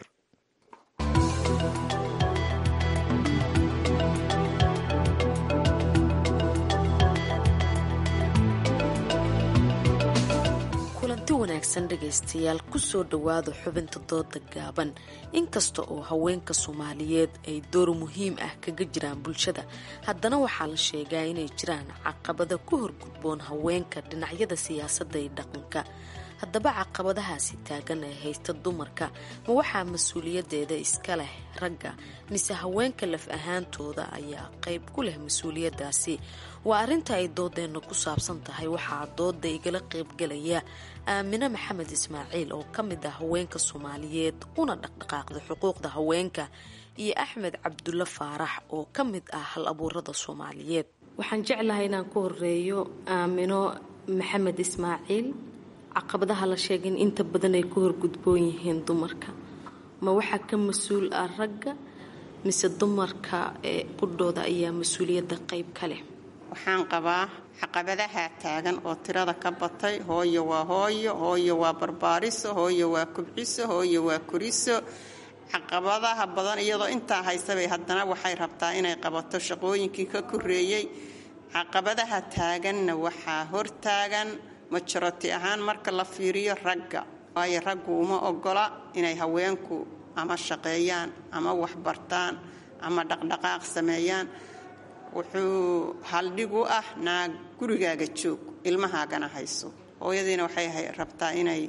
kulanti wanaagsan dhegaystayaal kusoo dhowaada xubinta dooda gaaban inkasta oo haweenka soomaaliyeed ay door muhiim ah kaga jiraan bulshada haddana waxaa la sheegaa inay jiraan caqabada ku horgudboon haweenka dhinacyada siyaasadda iyo dhaqanka haddaba caqabadahaasi taagan ee haysta dumarka ma waxaa mas-uuliyadeeda iska leh ragga mise haweenka laf ahaantooda ayaa qayb ku leh mas-uuliyadaasi waa arrinta ay doodeenna ku saabsan tahay waxaa dooda igala qaybgalaya aamine maxamed ismaaciil oo ka mid ah haweenka soomaaliyeed una dhaqdhaqaaqda xuquuqda haweenka iyo axmed cabdulle faarax oo ka mid ah hal abuurada soomaaliyeed waxaan jeclahay inaan ku horeeyo aamino maxamed ismaaciil caqabadaha la sheegay in inta badan ay ku horgudboon yihiin dumarka ma waxaa ka mas-uul ah ragga mise dumarka ee qudhooda ayaa mas-uuliyadda qayb ka leh waxaan qabaa caqabadaha taagan oo tirada ka batay hooyo waa hooyo hooyo waa barbaariso hooyo waa kubciso hooyo waa kuriso caqabadaha badan iyadoo intaa haysabay haddana waxay rabtaa inay qabato shaqooyinkii ka koreeyey caqabadaha taaganna waxaa hortaagan majoroti ahaan marka la fiiriyo ragga waayo raggu uma ogola inay haweenku ama shaqeeyaan ama waxbartaan ama dhaqdhaqaaq sameeyaan wuxuu haldhig u ah naag gurigaaga joog ilmahaagana hayso hooyadiina waxay rabtaa inay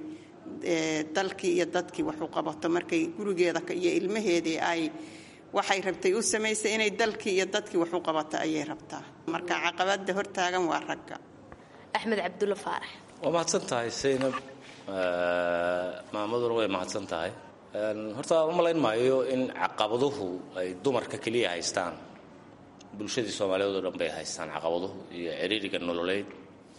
dalkii iyo dadkii wax u qabato markay gurigeeda iyo ilmaheedii ay waxay rabtay u samaysay inay dalkii iyo dadkii wax u qabato ayay rabtaa marka caqabada hortaagan waa ragga axmed cabdulla faarax waa mahadsan tahay saynab maamaduna way mahadsan tahay horta u malayn maayo in caqabaduhu ay dumarka keliya haystaan bulshadii soomaaliyeed oo dhan bay haystaan caqabaduhu iyo ciriiriga nololeyd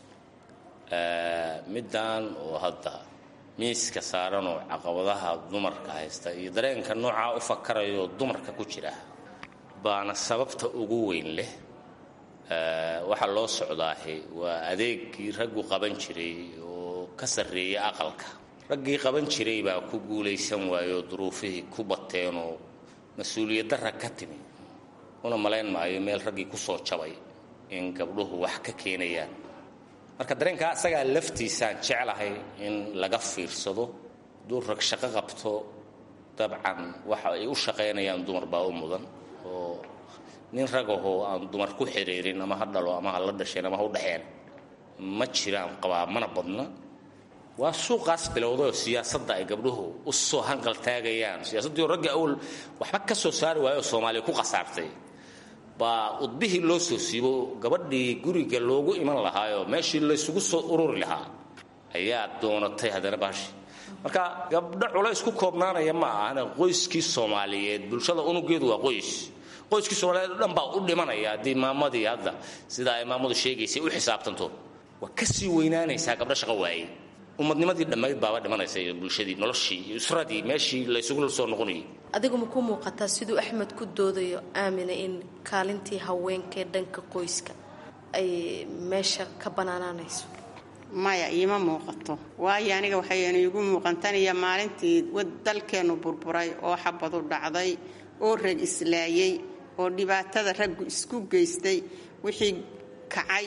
middan oo hadda miiska saaranoo caqabadaha dumarka haysta iyo dareenka noocaa u fakarayo dumarka ku jira baana sababta ugu weyn leh waxaa loo socdaahi waa adeegii raggu qaban jiray oo ka sarreeya aqalka raggii qaban jiray baa ku guulaysan waayoo duruufihii ku bateenoo mas-uuliyaddarra ka timi una malayn maayo meel raggii ku soo jabay in gabdhuhu wax ka keenayaan marka dareenkaa isagaa laftiisaan jeclahay in laga fiirsado hadduu rag shaqo qabto dabcan waxa ay u shaqaynayaan dumar baa u mudan oo nin ragahoo aan dumar ku xiriirin ama ha dhalo ama ha la dhasheen ama ha u dhexeen ma jiraan qabaa mana badna waa suuqaas bilowdayoo siyaasadda ay gabdhuhu u soo hanqal taagayaan siyaasaddii oo ragga awal waxba ka soo saari waayoo soomaaliya ku khasaartay baa udbihii loo soo siibo gabadhii guriga loogu iman lahaayoo meeshii laysugu soo ururi lahaa ayaa doonatay haddana baashi marka gabdho culays ku koobnaanaya ma ahana qoyskii soomaaliyeed bulshada unugeedu waa qoys qoyskii soomaaliyeed o dhan baa u dhimanaya haddii maamadii hadda sida ay maamadu sheegaysay u xisaabtanto waa ka sii weynaanaysaa gabdho shaqo waayey ummadnimadii dhammayd baaba dhimanaysa iyo bulshadii noloshii iyo usradii meeshii laysugu soo noqonayay adigu ma ku muuqataa siduu axmed ku doodayo aamina in kaalintii haweenkaee dhanka qoyska ay meesha ka banaanaanayso maya iima muuqato waayo aniga waxaynu iigu muuqantaniya maalintii dalkeennu burburay oo xabadu dhacday oo rag islaayey oo dhibaatada raggu isku geystay wixii kacay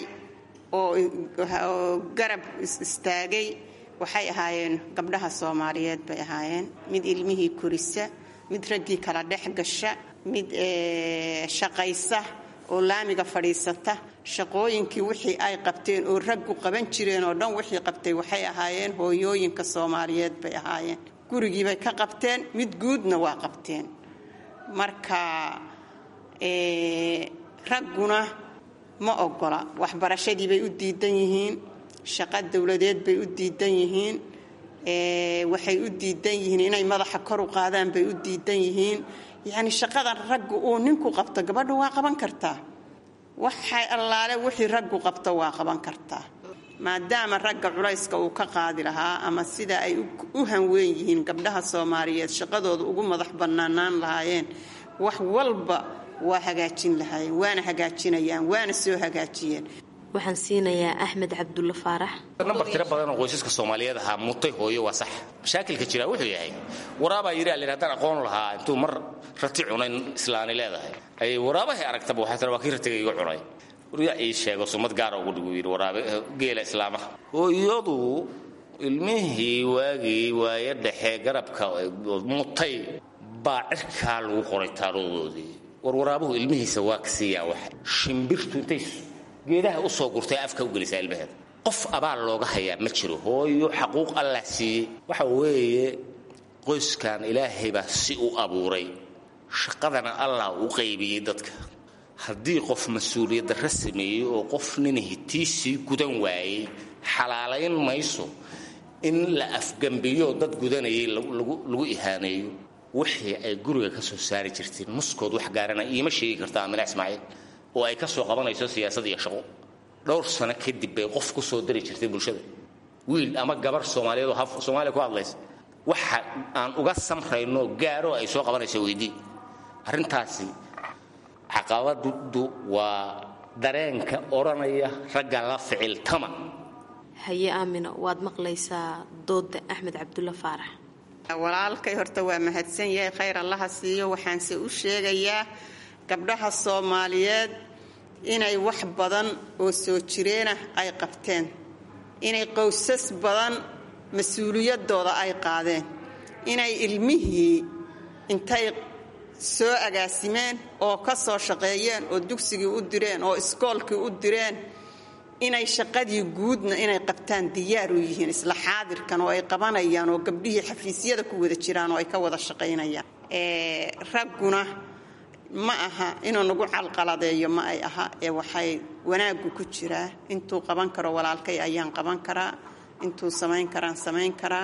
oo garab istaagay waxay ahaayeen gabdhaha soomaaliyeed bay ahaayeen mid ilmihii korisa mid raggii kala dhex gasha mid shaqaysa oo laamiga fadhiisata shaqooyinkii wixii ay qabteen oo raggu qaban jireen oo dhan wixii qabtay waxay ahaayeen hooyooyinka soomaaliyeed bay ahaayeen gurigiibay ka qabteen mid guudna waa qabteen marka ragguna ma ogola waxbarashadii bay u diidan yihiin shaqo dowladeed bay u diidan yihiin waxay u diidan yihiin inay madaxa kor u qaadaan bay u diidan yihiin yacni shaqadan raggu uu ninku qabto gabadhu waa qaban kartaa waxay allaale wixii raggu qabto waa qaban kartaa maadaama ragga culayska uu ka qaadi lahaa ama sida ay u hanweyn yihiin gabdhaha soomaaliyeed shaqadooda ugu madax bannaanaan lahaayeen wax walba waa hagaajin lahaayeen waana hagaajinayaan waana soo hagaajiyeen waxaan siinayaa axmed cabdulla faarax nambar tiro badan oo qoysaska soomaaliyeed ahaa mutay hooyo waa sax mashaakilka jira wuxuu yahay waraabaa yidhi alin haddaan aqoon lahaa intuu mar rati cunayn islaani leedahay ay waraabahay aragtaba waxay tara waa kii ratiga iga cunay waryaa ii sheego sumad gaara ugu dhigu yidhi waraabe geela islaamaha hooyadu ilmihii waagii waaye dhexe garabka mutay baa cirkaa lagu qoray taaroodoodii war waraabuhu ilmihiisa waa ka siiyaa wax shimbirtu intay geedaha u soo gurtay afka u gelisaa ilmaheeda qof abaal looga hayaa ma jiro hooyo xaquuq allah siiyey waxa weeye qoyskan ilaahay baa si u abuuray shaqadana allah u qaybiyey dadka haddii qof mas-uuliyaddarra sameeyey oo qof ninahi tiisii gudan waayey xalaalayn mayso in la afgambiyo dad gudanayay lagu ihaaneeyo wixii ay guriga ka soo saari jirteen muskood wax gaarana iima sheegi karta amina ismaaciil oo ay ka soo qabanayso siyaasad iyo shaqo dhowr sano kadib bay qof ku soo dari jirtay bulshada wiil ama gabar soomaaliyeed oo haf soomaaliya ku hadlaysa waxa aan uga samrayno gaaro ay soo qabanayso weydii arrintaasi caqabaddu waa dareenka odhanaya ragga la ficiltama haye aamina waad maqlaysaa dooda axmed cabdulla faarax walaalkay horta waa mahadsan yahay khayr allaha siiyo waxaanse u sheegayaa gabdhaha soomaaliyeed inay wax badan oo soo jireenah ay qabteen inay qowsas badan mas-uuliyadooda ay qaadeen inay ilmihii intay soo agaasimeen oo ka soo shaqeeyeen oo dugsigii u direen oo iskoolkii u direen inay shaqadii guudna inay qabtaan diyaar u yihiin isla xaadirkan oo ay qabanayaan oo gabdhihii xafiisyada ku wada jiraan oo ay ka wada shaqaynayaan ragguna ma aha inuu nagu calqaladeeyo ma ay aha ee waxay wanaaggu ku jiraa intuu qaban karo walaalkay ayaan qaban karaa intuu samayn karaan samayn karaa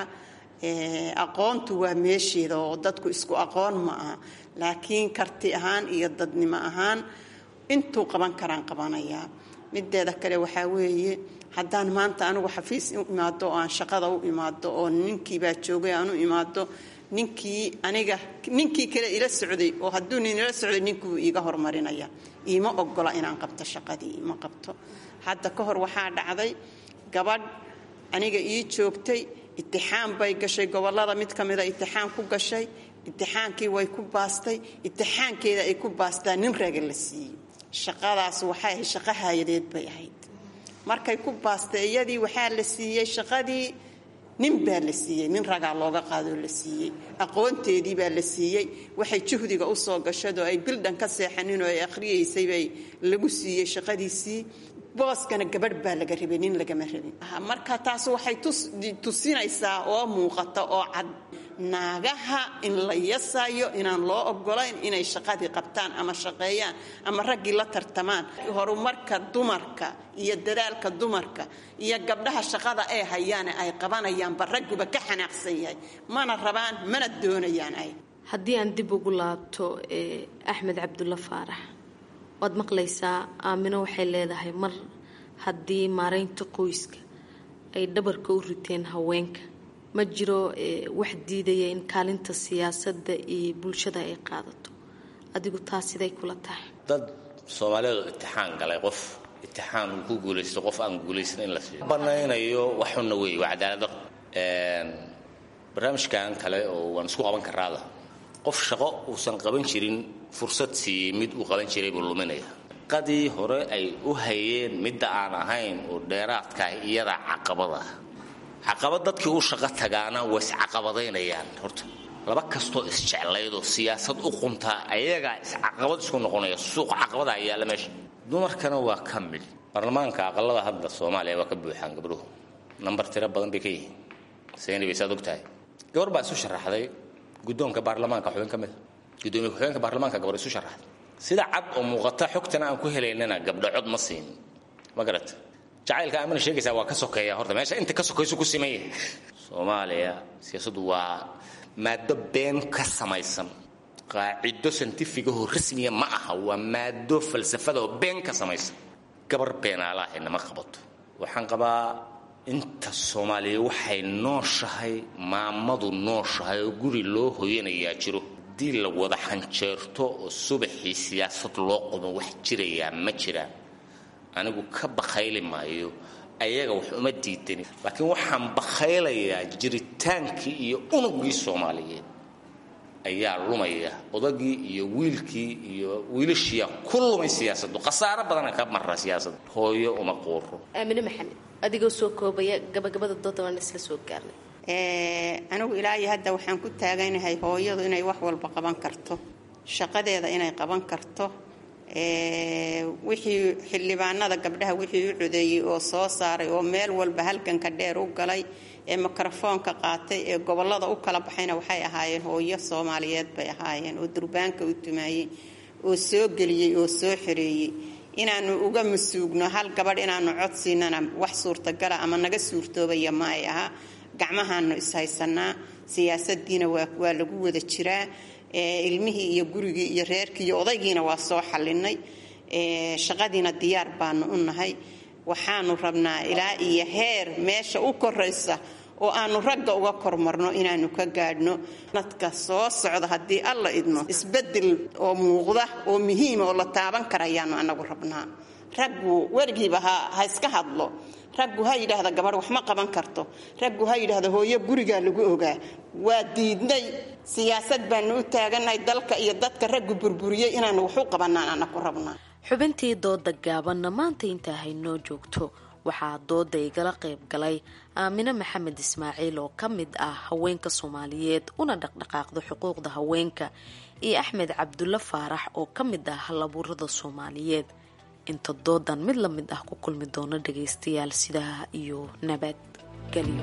aqoontu waa meesheeda oo dadku isku aqoon ma aha laakiin karti ahaan iyo dadnimo ahaan intuu qaban karaan qabanayaa mideeda kale waxaa weeye haddaan maanta anigu xafiis u imaado oo aan shaqada u imaado oo ninkiibaa joogay aan u imaado ninkii aniga ninkii kale ila socday oo hadduu nin ila socday ninkuu iiga hormarinaya iima ogola inaan qabto shaqadii ima qabto hadda ka hor waxaa dhacday gabadh aniga ii joogtay itixaan bay gashay gobolada mid ka mida itixaan ku gashay itixaankii way ku baastay itixaankeeda ay ku baastaa nin raga la siiyey shaqadaas waxay ahayd shaqo haayadeed bay ahayd markay ku baastay iyadii waxaa la siiyey shaqadii nin baa la siiyey nin ragaa looga qaadoo la siiyey aqoonteedii baa la siiyey waxay juhdiga usoo gashadoo ay bildhan ka seexanin oo ay akhriyaysay bay lagu siiyey shaqadiisii booskana gabadh baa laga rabay nin lagama rabin marka taas waxay tusinaysaa oo muuqata oo cad naagaha in la yasayo inaan loo ogolayn inay shaqadii qabtaan ama shaqeeyaan ama raggii la tartamaan horumarka dumarka iyo dadaalka dumarka iyo gabdhaha shaqada ay hayaan ay qabanayaanba ragguba ka xanaaqsan yahay mana rabaan mana doonayaan ay haddii aan dib ugu laabto axmed cabdulla faarax waad maqlaysaa aamino waxay leedahay mar haddii maaraynta qoyska ay dhabarka u riteen haweenka ma jiro wax diidaya in kaalinta siyaasadda iyo bulshada ay qaadato adigu taas siday kula tahay dad soomaalidu itixaan galay qof itixaan uu ku guulaysto qof aan guulaysan in la siiyo banaynayo waxuna wey waa cadaalada barnaamijkan kale oo waan isku qaban karaada qof shaqo uusan qaban jirin fursad siiyey mid uu qaban jiray buu luminaya qadii hore ay u hayeen midda aan ahayn oo dheeraadkaah iyadaa caqabada caqabad dadkii u shaqo tagaana way iscaqabadaynayaan horta laba kastoo isjeclaydoo siyaasad u quntaa ayagaa iscaqabad isku noqonaya suuq caqabada ayaala meesha dumarkana waa ka mid baarlamaanka aqalada hadda soomaaliya waa ka buuxaan gabdhuhu nambar tiro badan bay ka yihiin sayni bay saad og tahay gabar baa isu sharaxday guddoonka baarlamaanka xubin ka mida gudoomiye ku-xigeenka baarlamaanka gabar isu sharaxday sida cad oo muuqata xogtana aan ku helaynana gabdho cod ma siin ma garata jacaylka amana sheegaysaa waa ka sokeeya horta meesha inta ka sokaysu ku siman yahay soomaaliya siyaasaddu waa maado been ka samaysan qaacido santifigaho rasmiya ma aha waa maado falsafadaoo been ka samaysan gabar beenaalaahayna ma qabato waxaan qabaa inta soomaaliya waxay nooshahay maamadu nooshahay oo guri loo hoyanayaa jiro haddii la wada xanjeerto oo subaxii siyaasad loo qumo wax jirayaa ma jiraan anigu ka bakhayli maayo ayaga wax uma diidani laakiin waxaan bakhaylayaa jiritaankii iyo unugii soomaaliyeed ayaa lumaya odagii iyo wiilkii iyo wiilashiiyaa ku lumay siyaasadu khasaaro badana ka mara siyaasada hooyo uma quuro aamine maxamed adigoo soo koobaya gabagabada dooda waan isla soo gaarnay anigu ilaa iyo hadda waxaan ku taaganahay hooyadu inay wax walba qaban karto shaqadeeda inay qaban karto wixii xildhibaanada gabdhaha wixii u codeeyey oo soo saaray oo meel walba halganka dheer u galay ee mikrofoonka qaatay ee gobolada u kala baxayna waxay ahaayeen hooyo soomaaliyeed bay ahaayeen oo durbaanka u tumaayey oo soo geliyey oo soo xereeyey inaanu uga masuugno hal gabadh inaanu codsiinana wax suurtagala ama naga suurtoobaya ma ay aha gacmahaanu ishaysanaa siyaasadiina waa lagu wada jiraa ilmihii iyo gurigii iyo reerkii iyo odaygiina waa soo xalinay shaqadiina diyaar baanu u nahay waxaanu rabnaa ilaa iyo heer meesha u koraysa oo aanu ragga uga kormarno inaanu ka gaadhno dadka soo socda haddii alla idmo isbedel oo muuqda oo muhiima oo la taaban karayaanu anagu rabnaa raggu weligiiba ha iska hadlo raggu ha yidhaahda gabadh wax ma qaban karto raggu ha yidhaahda hooyo gurigaa lagu ogaa waa diidnay siyaasad baanu u taagannahay dalka iyo dadka raggu burburiyey inaanu wax u qabanaan anaku rabnaa xubintii dooda gaabanna maanta intaa haynoo joogto waxaa dooda igala qayb galay aamine maxamed ismaaciil oo ka mid ah haweenka soomaaliyeed una dhaqdhaqaaqda xuquuqda haweenka iyo axmed cabdulle faarax oo ka mid ah halabuurada soomaaliyeed inta doodan mid la mid ah ku kulmi doono dhagaystayaal sidaa iyo nabadgelyo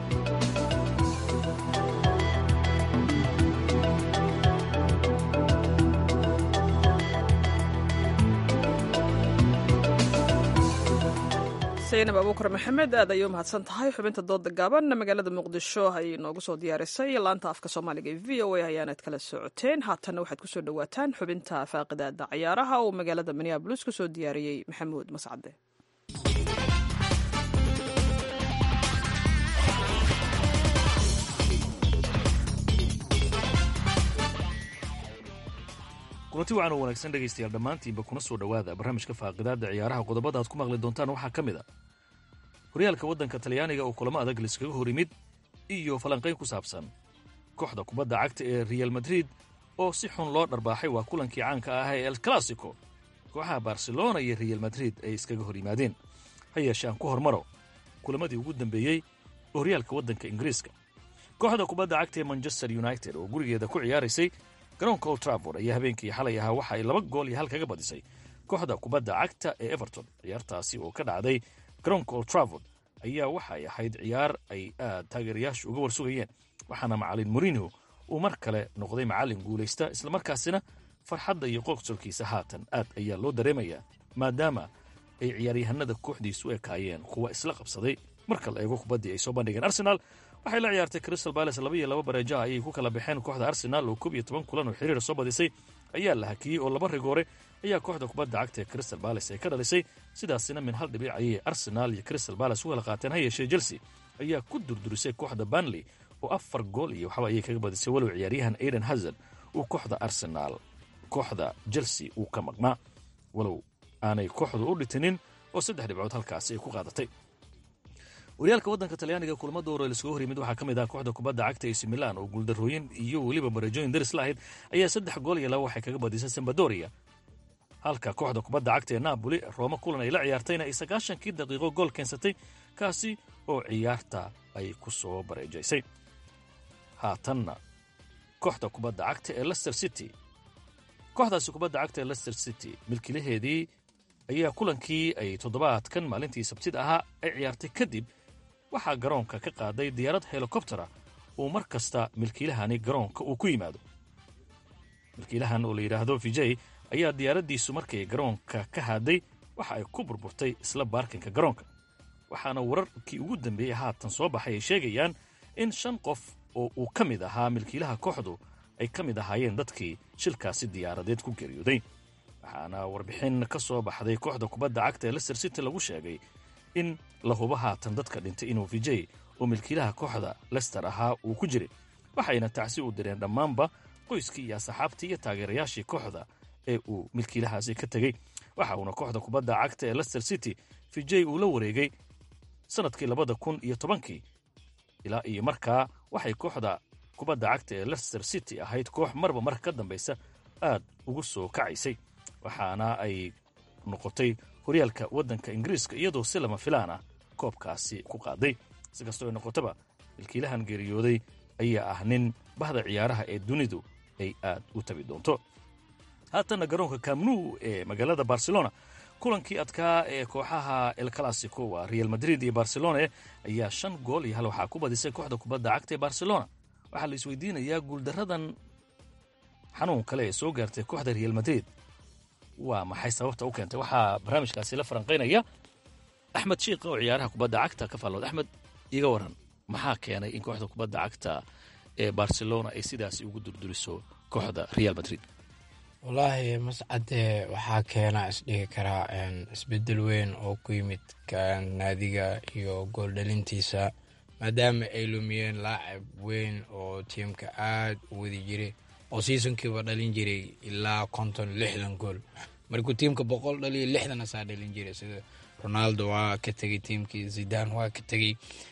saynab abuukar maxamed aad ayay u mahadsan tahay xubinta dooda gaaban magaalada muqdisho ayay noogu soo diyaarisay laanta afka soomaaliga ee v o a ayaanad kala socoteen haatanna waxaad kusoo dhawaataan xubinta faaqidaada ciyaaraha uu magaalada minneabolis kusoo diyaariyey maxamuud mascade kulanti wacan oo wanaagsan dhegaystayaal dhammaantiinba kuna soo dhowaada barnaamijka faaqidaadda ciyaaraha qodobada aad ku maqli doontaan waxaa ka mid a horyaalka waddanka talyaaniga oo kulamo adag laiskaga hor yimid iyo falanqayn ku saabsan kooxda kubadda cagta ee real madrid oo si xun loo dharbaaxay waa kulankii caanka ah ee el classico kooxaha barcelona iyo real madrid ay iskaga hor yimaadeen ha yeeshee aan ku hormaro kulamadii ugu dambeeyey oo horyaalka waddanka ingiriiska kooxda kubadda cagta ee manchester united oo gurigeeda ku ciyaaraysay garoonka old traford ayaa habeenkii xalay ahaa waxa ay laba gool iyo hal kaga badisay kooxda kubadda cagta ee everton ciyaartaasi oo ka dhacday garoonka old traford ayaa waxa ay ahayd ciyaar ay aad taageerayaashu uga warsugayeen waxaana macalin morinho uu mar kale noqday macallin guulaysta islamarkaasina farxadda iyo qoqsolkiisa haatan aad ayaa loo dareemayaa maadaama ay ciyaaryahanada kooxdiisu ekaayeen kuwa isla qabsaday marka la eego kubaddii ay soo bandhigeen arsenaal waxay la ciyaartay crystal bales laba iyo laba bareejaha ayay ku kala baxeen kooxda arsenaal oo koob iyo toban kulan oo xiriir soo badisay ayaa la hakiyey oo laba rigoore ayaa kooxda kubadda cagta ee crystal bales ay ka dhalisay sidaasina min hal dhibic ayay arsenaal iyo crystal bales u kala qaateen ha yeeshee chelsea ayaa ku durdurisay kooxda banley oo afar gool iyo waxba ayay kaga badisay walow ciyaaryahan aiden hazard uu kooxda arsenaal kooxda chelsea uu ka maqnaa walow aanay kooxdu u dhitinin oo saddex dhibcood halkaasi ay ku qaadatay horyaalka waddanka talyaaniga kulamada hore laisuga hor yimid waxaa ka mid ah kooxda kubadda cagta ac milan oo guuldarrooyin iyo weliba bareejooyin daris la ahayd ayaa saddex gool iyo laba waxay kaga badisay sambadoria halka kooxda kubadda cagta ee napoli rooma kulan ay la ciyaartayna ay sagaashankii daqiiqo gool keensatay kaasi oo ciyaarta ay ku soo bareejaysay haatanna kooxda kubadda cagta ee lester city kooxdaasi kubadda cagta ee lester city milkilaheedii ayaa kulankii ay toddobaadkan maalintii sabtida ahaa ay ciyaartay kadib waxaa garoonka ka qaaday diyaarad helikobtera uu mar kasta milkiilahani garoonka uu ku yimaado milkiilahan oo la yidhaahdo vijay ayaa diyaaraddiisu markay garoonka ka haaday waxa ay ku burburtay isla baarkinka garoonka waxaana wararkii ugu dambeeyey haatan soo baxay ay sheegayaan in shan qof oo uu ka mid ahaa milkiilaha kooxdu ay ka mid ahaayeen dadkii shilkaasi diyaaradeed ku geeriyooday waxaana warbixin ka soo baxday kooxda kubadda cagta ee lester city lagu sheegay in la hubo haatan dadka dhintay inuu vijay oo milkiilaha kooxda lester ahaa uu ku jiray waxayna tacsi u direen dhammaanba qoyskii iyo asxaabtii iyo taageerayaashii kooxda ee uu milkiilahaasi ka tegey waxa uuna kooxda kubadda cagta ee lester city vijay uu la wareegay sannadkii labada kun iyo tobankii ilaa iyo markaa waxay kooxda kubadda cagta ee lester city ahayd koox marba mar ka dambaysa aad ugu soo kacaysay waxaana ay noqotay horyaalka waddanka ingiriiska iyadoo si lama filaan ah koobkaasi ku qaaday si kastoo ay noqotaba milkiilahan geeriyooday ayaa ah nin bahda ciyaaraha ee dunidu ay aad u tabi doonto haatanna garoonka kamnu ee magaalada barcelona kulankii adkaa ee kooxaha el classico waa real madrid iyo barcelona ayaa shan gool iyo hal waxaa ku badisay kooxda kubadda cagta ee barcelona waxaa la isweydiinayaa guuldaradan xanuun kale ee soo gaartay kooxda real madrid waa maxay sababta u keentay waxaa barnaamijkaasi la faranqaynaya axmed shiikh oo ciyaaraha kubadda cagta ka faallood axmed iga waran maxaa keenay in kooxda kubadda cagta ee barcelona ay sidaasi ugu durduriso kooxda real madrid wallaahi mascade waxaa keena isdhigi karaa isbedel weyn oo ku yimid naadiga iyo gooldhalintiisa maadaama ay lumiyeen laacib weyn oo tiimka aad u wadi jiray oo seasonkiiba dhalin jiray ilaa konton lixdan gool markuu tiimka boqol dhaliyo lixdan asaa dhalin jiray sida ronaldo waa ka tegey tiimkii zidan waa ka tegey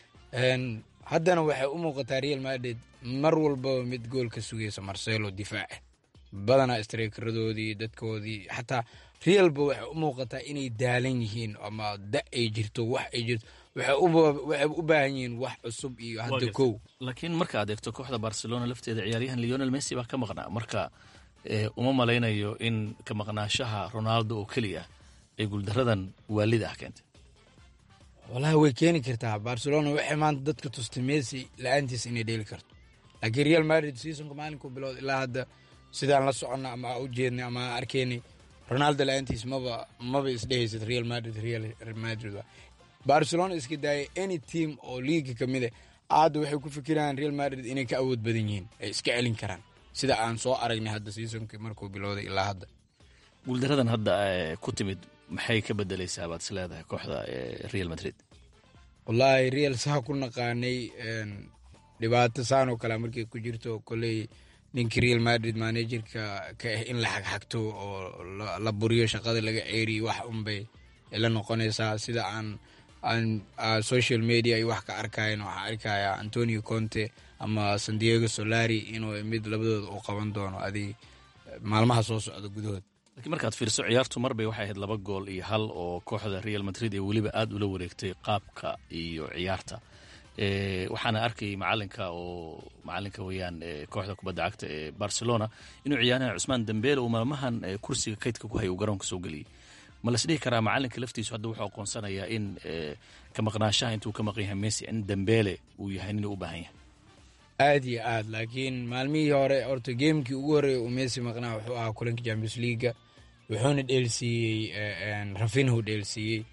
haddana waxay u muuqataa real madrid mar walbaba mid gool ka sugaysa marcelo difaaca badanaa strikeradoodii dadkoodii xataa realba waxay u muuqataa inay daalan yihiin ama da ay jirto wax ay jirto waxay u baahan yihiin wax cusub iyo hadda kow laakiin marka aad eegto kooxda barcelona lafteeda ciyaaryahan leonel messi baa ka maqnaa marka uma malaynayo in ka maqnaashaha ronaldo oo keliya ay guuldaradan waalida ah keentay walahi way keeni kartaa barcelona waxay maanta dadka tustay messi la-aantiis inay dheeli karto laakiin real madrid seasonka maalinkuu bilowd ilaa hadda sidaan la soconna ama u jeednay ama arkaynay ronaldo la-aantiis maba maba isdhehaysad real madrid real madrid barcelona iska daayay any team oo liiga ka mid a hadda waxay ku fikirayaan real madrid inay ka awood badan yihiin ay iska celin karaan sida aan soo aragnay hadda seasonkii markuu bilowday ilaa hadda guuldaradan hadda ku timid maxay ka bedelaysaa baad is leedahay kooxda real madrid wallaahi real saa ku naqaanay dhibaato saanoo kale markay ku jirto koley ninkii real madrid managerka ka ah in la xagxagto oo la buriyo shaqada laga ceeriyo wax unbay la noqonaysaa sida aan aan social media ay wax ka arkayan waxaa arkaya antonio conte ama sandiego solari inuu mid labadooda uu qaban doono adig maalmaha soo socda gudahood lakiin markaad fiirso ciyaartu marbay waxay ahayd laba gool iyo hal oo kooxda real madrid ee weliba aada ula wareegtay qaabka iyo ciyaarta waxaana arkayay macalinka oo macalinka weyaan kooxda kubadda cagta ee barcelona inuu ciyaaryahan cusmaan dambele uu maalmahan kursiga kaydka ku hay uu garoonka soo geliyey ma las dhihi karaa macalinka laftiisu hadda wuxuu aqoonsanayaa in ka maqnaashaha intuu ka maqan yahay messi in dambele uu yahay nin u baahan yahay aad iyo aad laakiin maalmihii hore horta geemkii ugu horreeya uu messi maqnaa wuxuu ahaa kulanka champions leaga wuxuuna dheelsiiyey rafinhu dheelsiiyey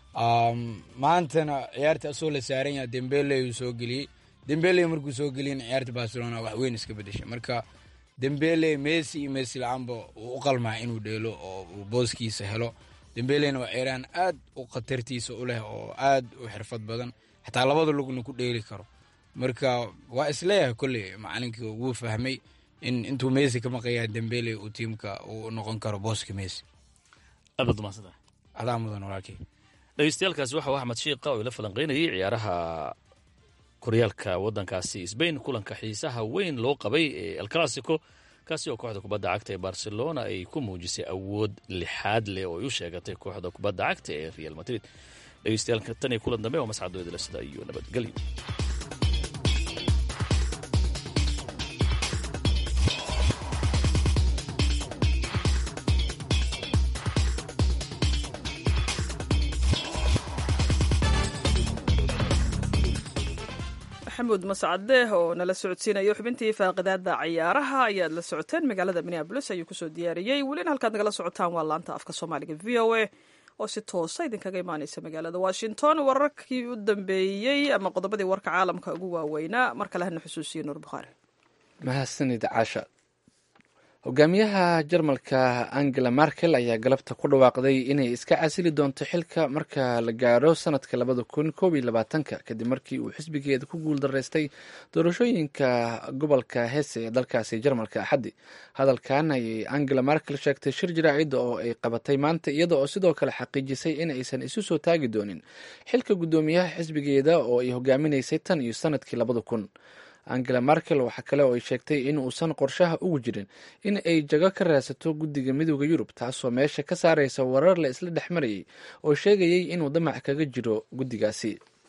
maantana ciyaarta asoo la saaran yaha dembele uu soo geliyey dembele markuu soo geliyana ciyaarta barcelona wax weyn iska bedeshay marka dembele messi iyo messi la-aanba uu u qalmaa inuu dheelo oo uu booskiisa helo dembelena waa ciyaaryahan aad u khatartiisa u leh oo aad u xirfad badan xataa labada lugna ku dheeli karo marka waa isleeyahay kolley macalinkii wuu fahmay in intuu messi ka maqayaa dembele uu tiimka uu noqon karo booska messi aad umadsanta adaa mudan walaalkey dhegeystayaaalkaasi waxa uu axmed shiiqa oo ila falanqeynayay ciyaaraha koryaalka waddankaasi sbain kulanka xiisaha weyn loo qabay ee el classico kaasi oo kooxda kubadda cagta ee barcelona ay ku muujisay awood lixaad leh oo ay u sheegatay kooxda kubadda cagta ee real madrid dhegeystayaal tan iyo kulan dambe oo mascadooda sida iyo nabadgelyo maxamuud mascadeeh oo nala socodsiinayo xubintii faaqidaada cayaaraha ayaad la socoteen magaalada minneabolis ayuu kusoo diyaariyey welina halkaad nagala socotaan waa laanta afka soomaaliga v o a oo si toosa idinkaga imaaneysa magaalada washington wararkii u dambeeyey ama qodobadii warka caalamka ugu waaweynaa mar kale hana xusuusiye nuur bukhaari mahadsanid caasha hogaamiyaha jarmalka angela merkel ayaa galabta ku dhawaaqday inay iska casili doonto xilka marka la gaaro sanadka labada kun koob iyo labaatanka kadib markii uu xisbigeeda ku guuldaraystay doorashooyinka gobolka hese ee dalkaasi jarmalka axaddi hadalkan ayay angela merkel sheegtay shir jaraacida oo ay qabatay maanta iyada oo sidoo kale xaqiijisay in aysan isu soo taagi doonin xilka guddoomiyaha xisbigeeda oo ay hogaaminaysay tan iyo sanadkii labada kun angela merkel waxaa kale oo ay sheegtay in uusan qorshaha ugu jirin in ay jago ka raadsato guddiga midooda yurub taasoo meesha ka saaraysa warar la isla dhex marayay oo sheegayay inuu damac kaga jiro guddigaasi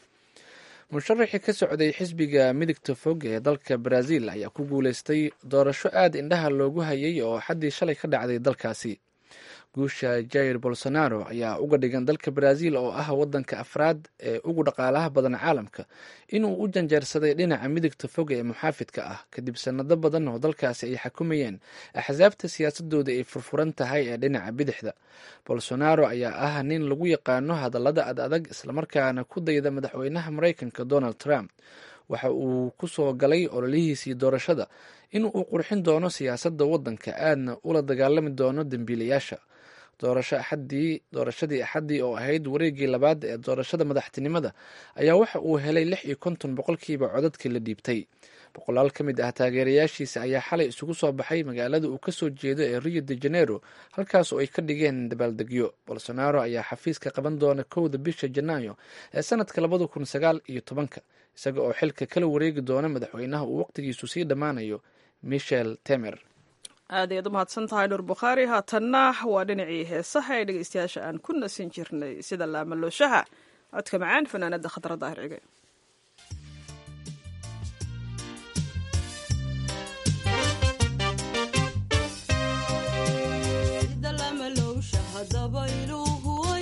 musharaxii ka socday xisbiga midigta fog ee dalka brazil ayaa ku guuleystay doorasho aad indhaha loogu hayay oo xaddii shalay ka dhacday dalkaasi guusha jair bolsonaro ayaa uga dhigan dalka brazil oo ah wadanka afraad ee ugu dhaqaalaha badan caalamka inuu u janjeersaday dhinaca midigta fog ee muxaafidka ah kadib sanado badan oo dalkaasi ay xakumayeen axsaabta siyaasadooda ay furfuran tahay ee dhinaca bidixda bolsonaro ayaa ah nin lagu yaqaano hadallada ad adag islamarkaana ku dayda madaxweynaha maraykanka donald trump waxa uu ku soo galay ololihiisii doorashada in uu qurxin doono siyaasadda waddanka aadna ula dagaalami doono dembiilayaasha doorasho axadii doorashadii axaddii oo ahayd wareegii labaad ee doorashada madaxtinimada ayaa waxa uu helay lix iyo konton boqolkiiba codadkii la dhiibtay boqolaal ka mid ah taageerayaashiisa ayaa xalay isugu soo baxay magaalada uu kasoo jeedo ee rio de janeiro halkaas oo ay ka dhigeen dabaaldegyo bolsonaro ayaa xafiiska qaban doona kowda bisha janaayo ee sanadka labada kun sagaal iyo tobanka isaga oo xilka kala wareegi doona madaxweynaha uu waqtigiisu sii dhammaanayo michel temer aad ayaad u mahadsan tahay nuur bukhaari haatanna waa dhinacii heesaha ee dhegeystayaasha aan ku nasin jirnay sida laamalooshaha codka macaan fanaanada khadra daahir cige sida lamalowsha hadaba iluhu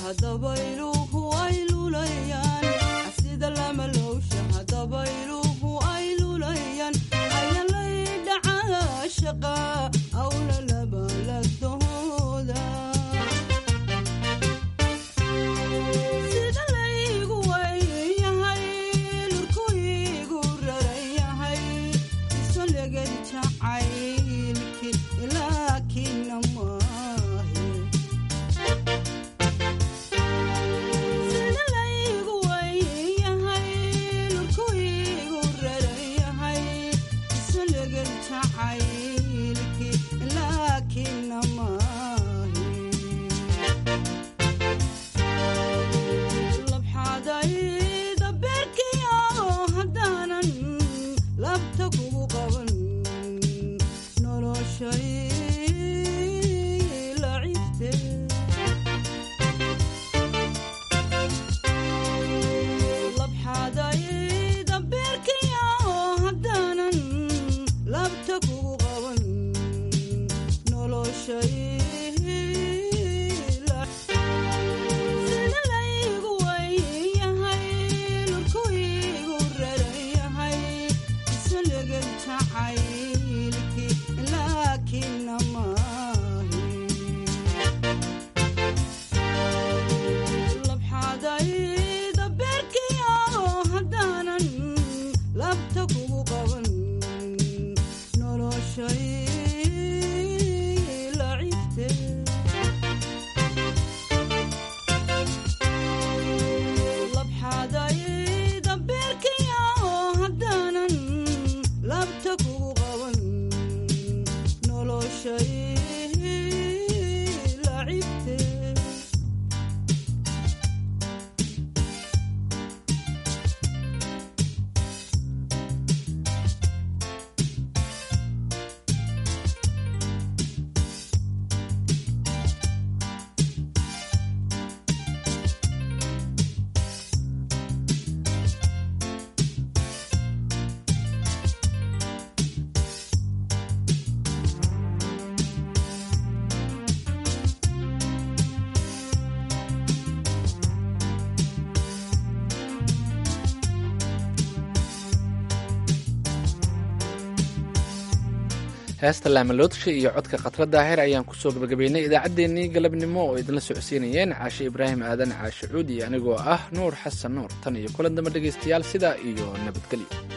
heesta laamaloodka iyo codka khatra daahir ayaan kusoo gabagabaynay idaacaddeenii galabnimo oo idinla socodsiinayeen caashe ibraahim aadan caashe cuud iyo anigoo ah nuur xasan nuur tan iyo kulan dambe dhegaystayaal sidaa iyo nabadgelyo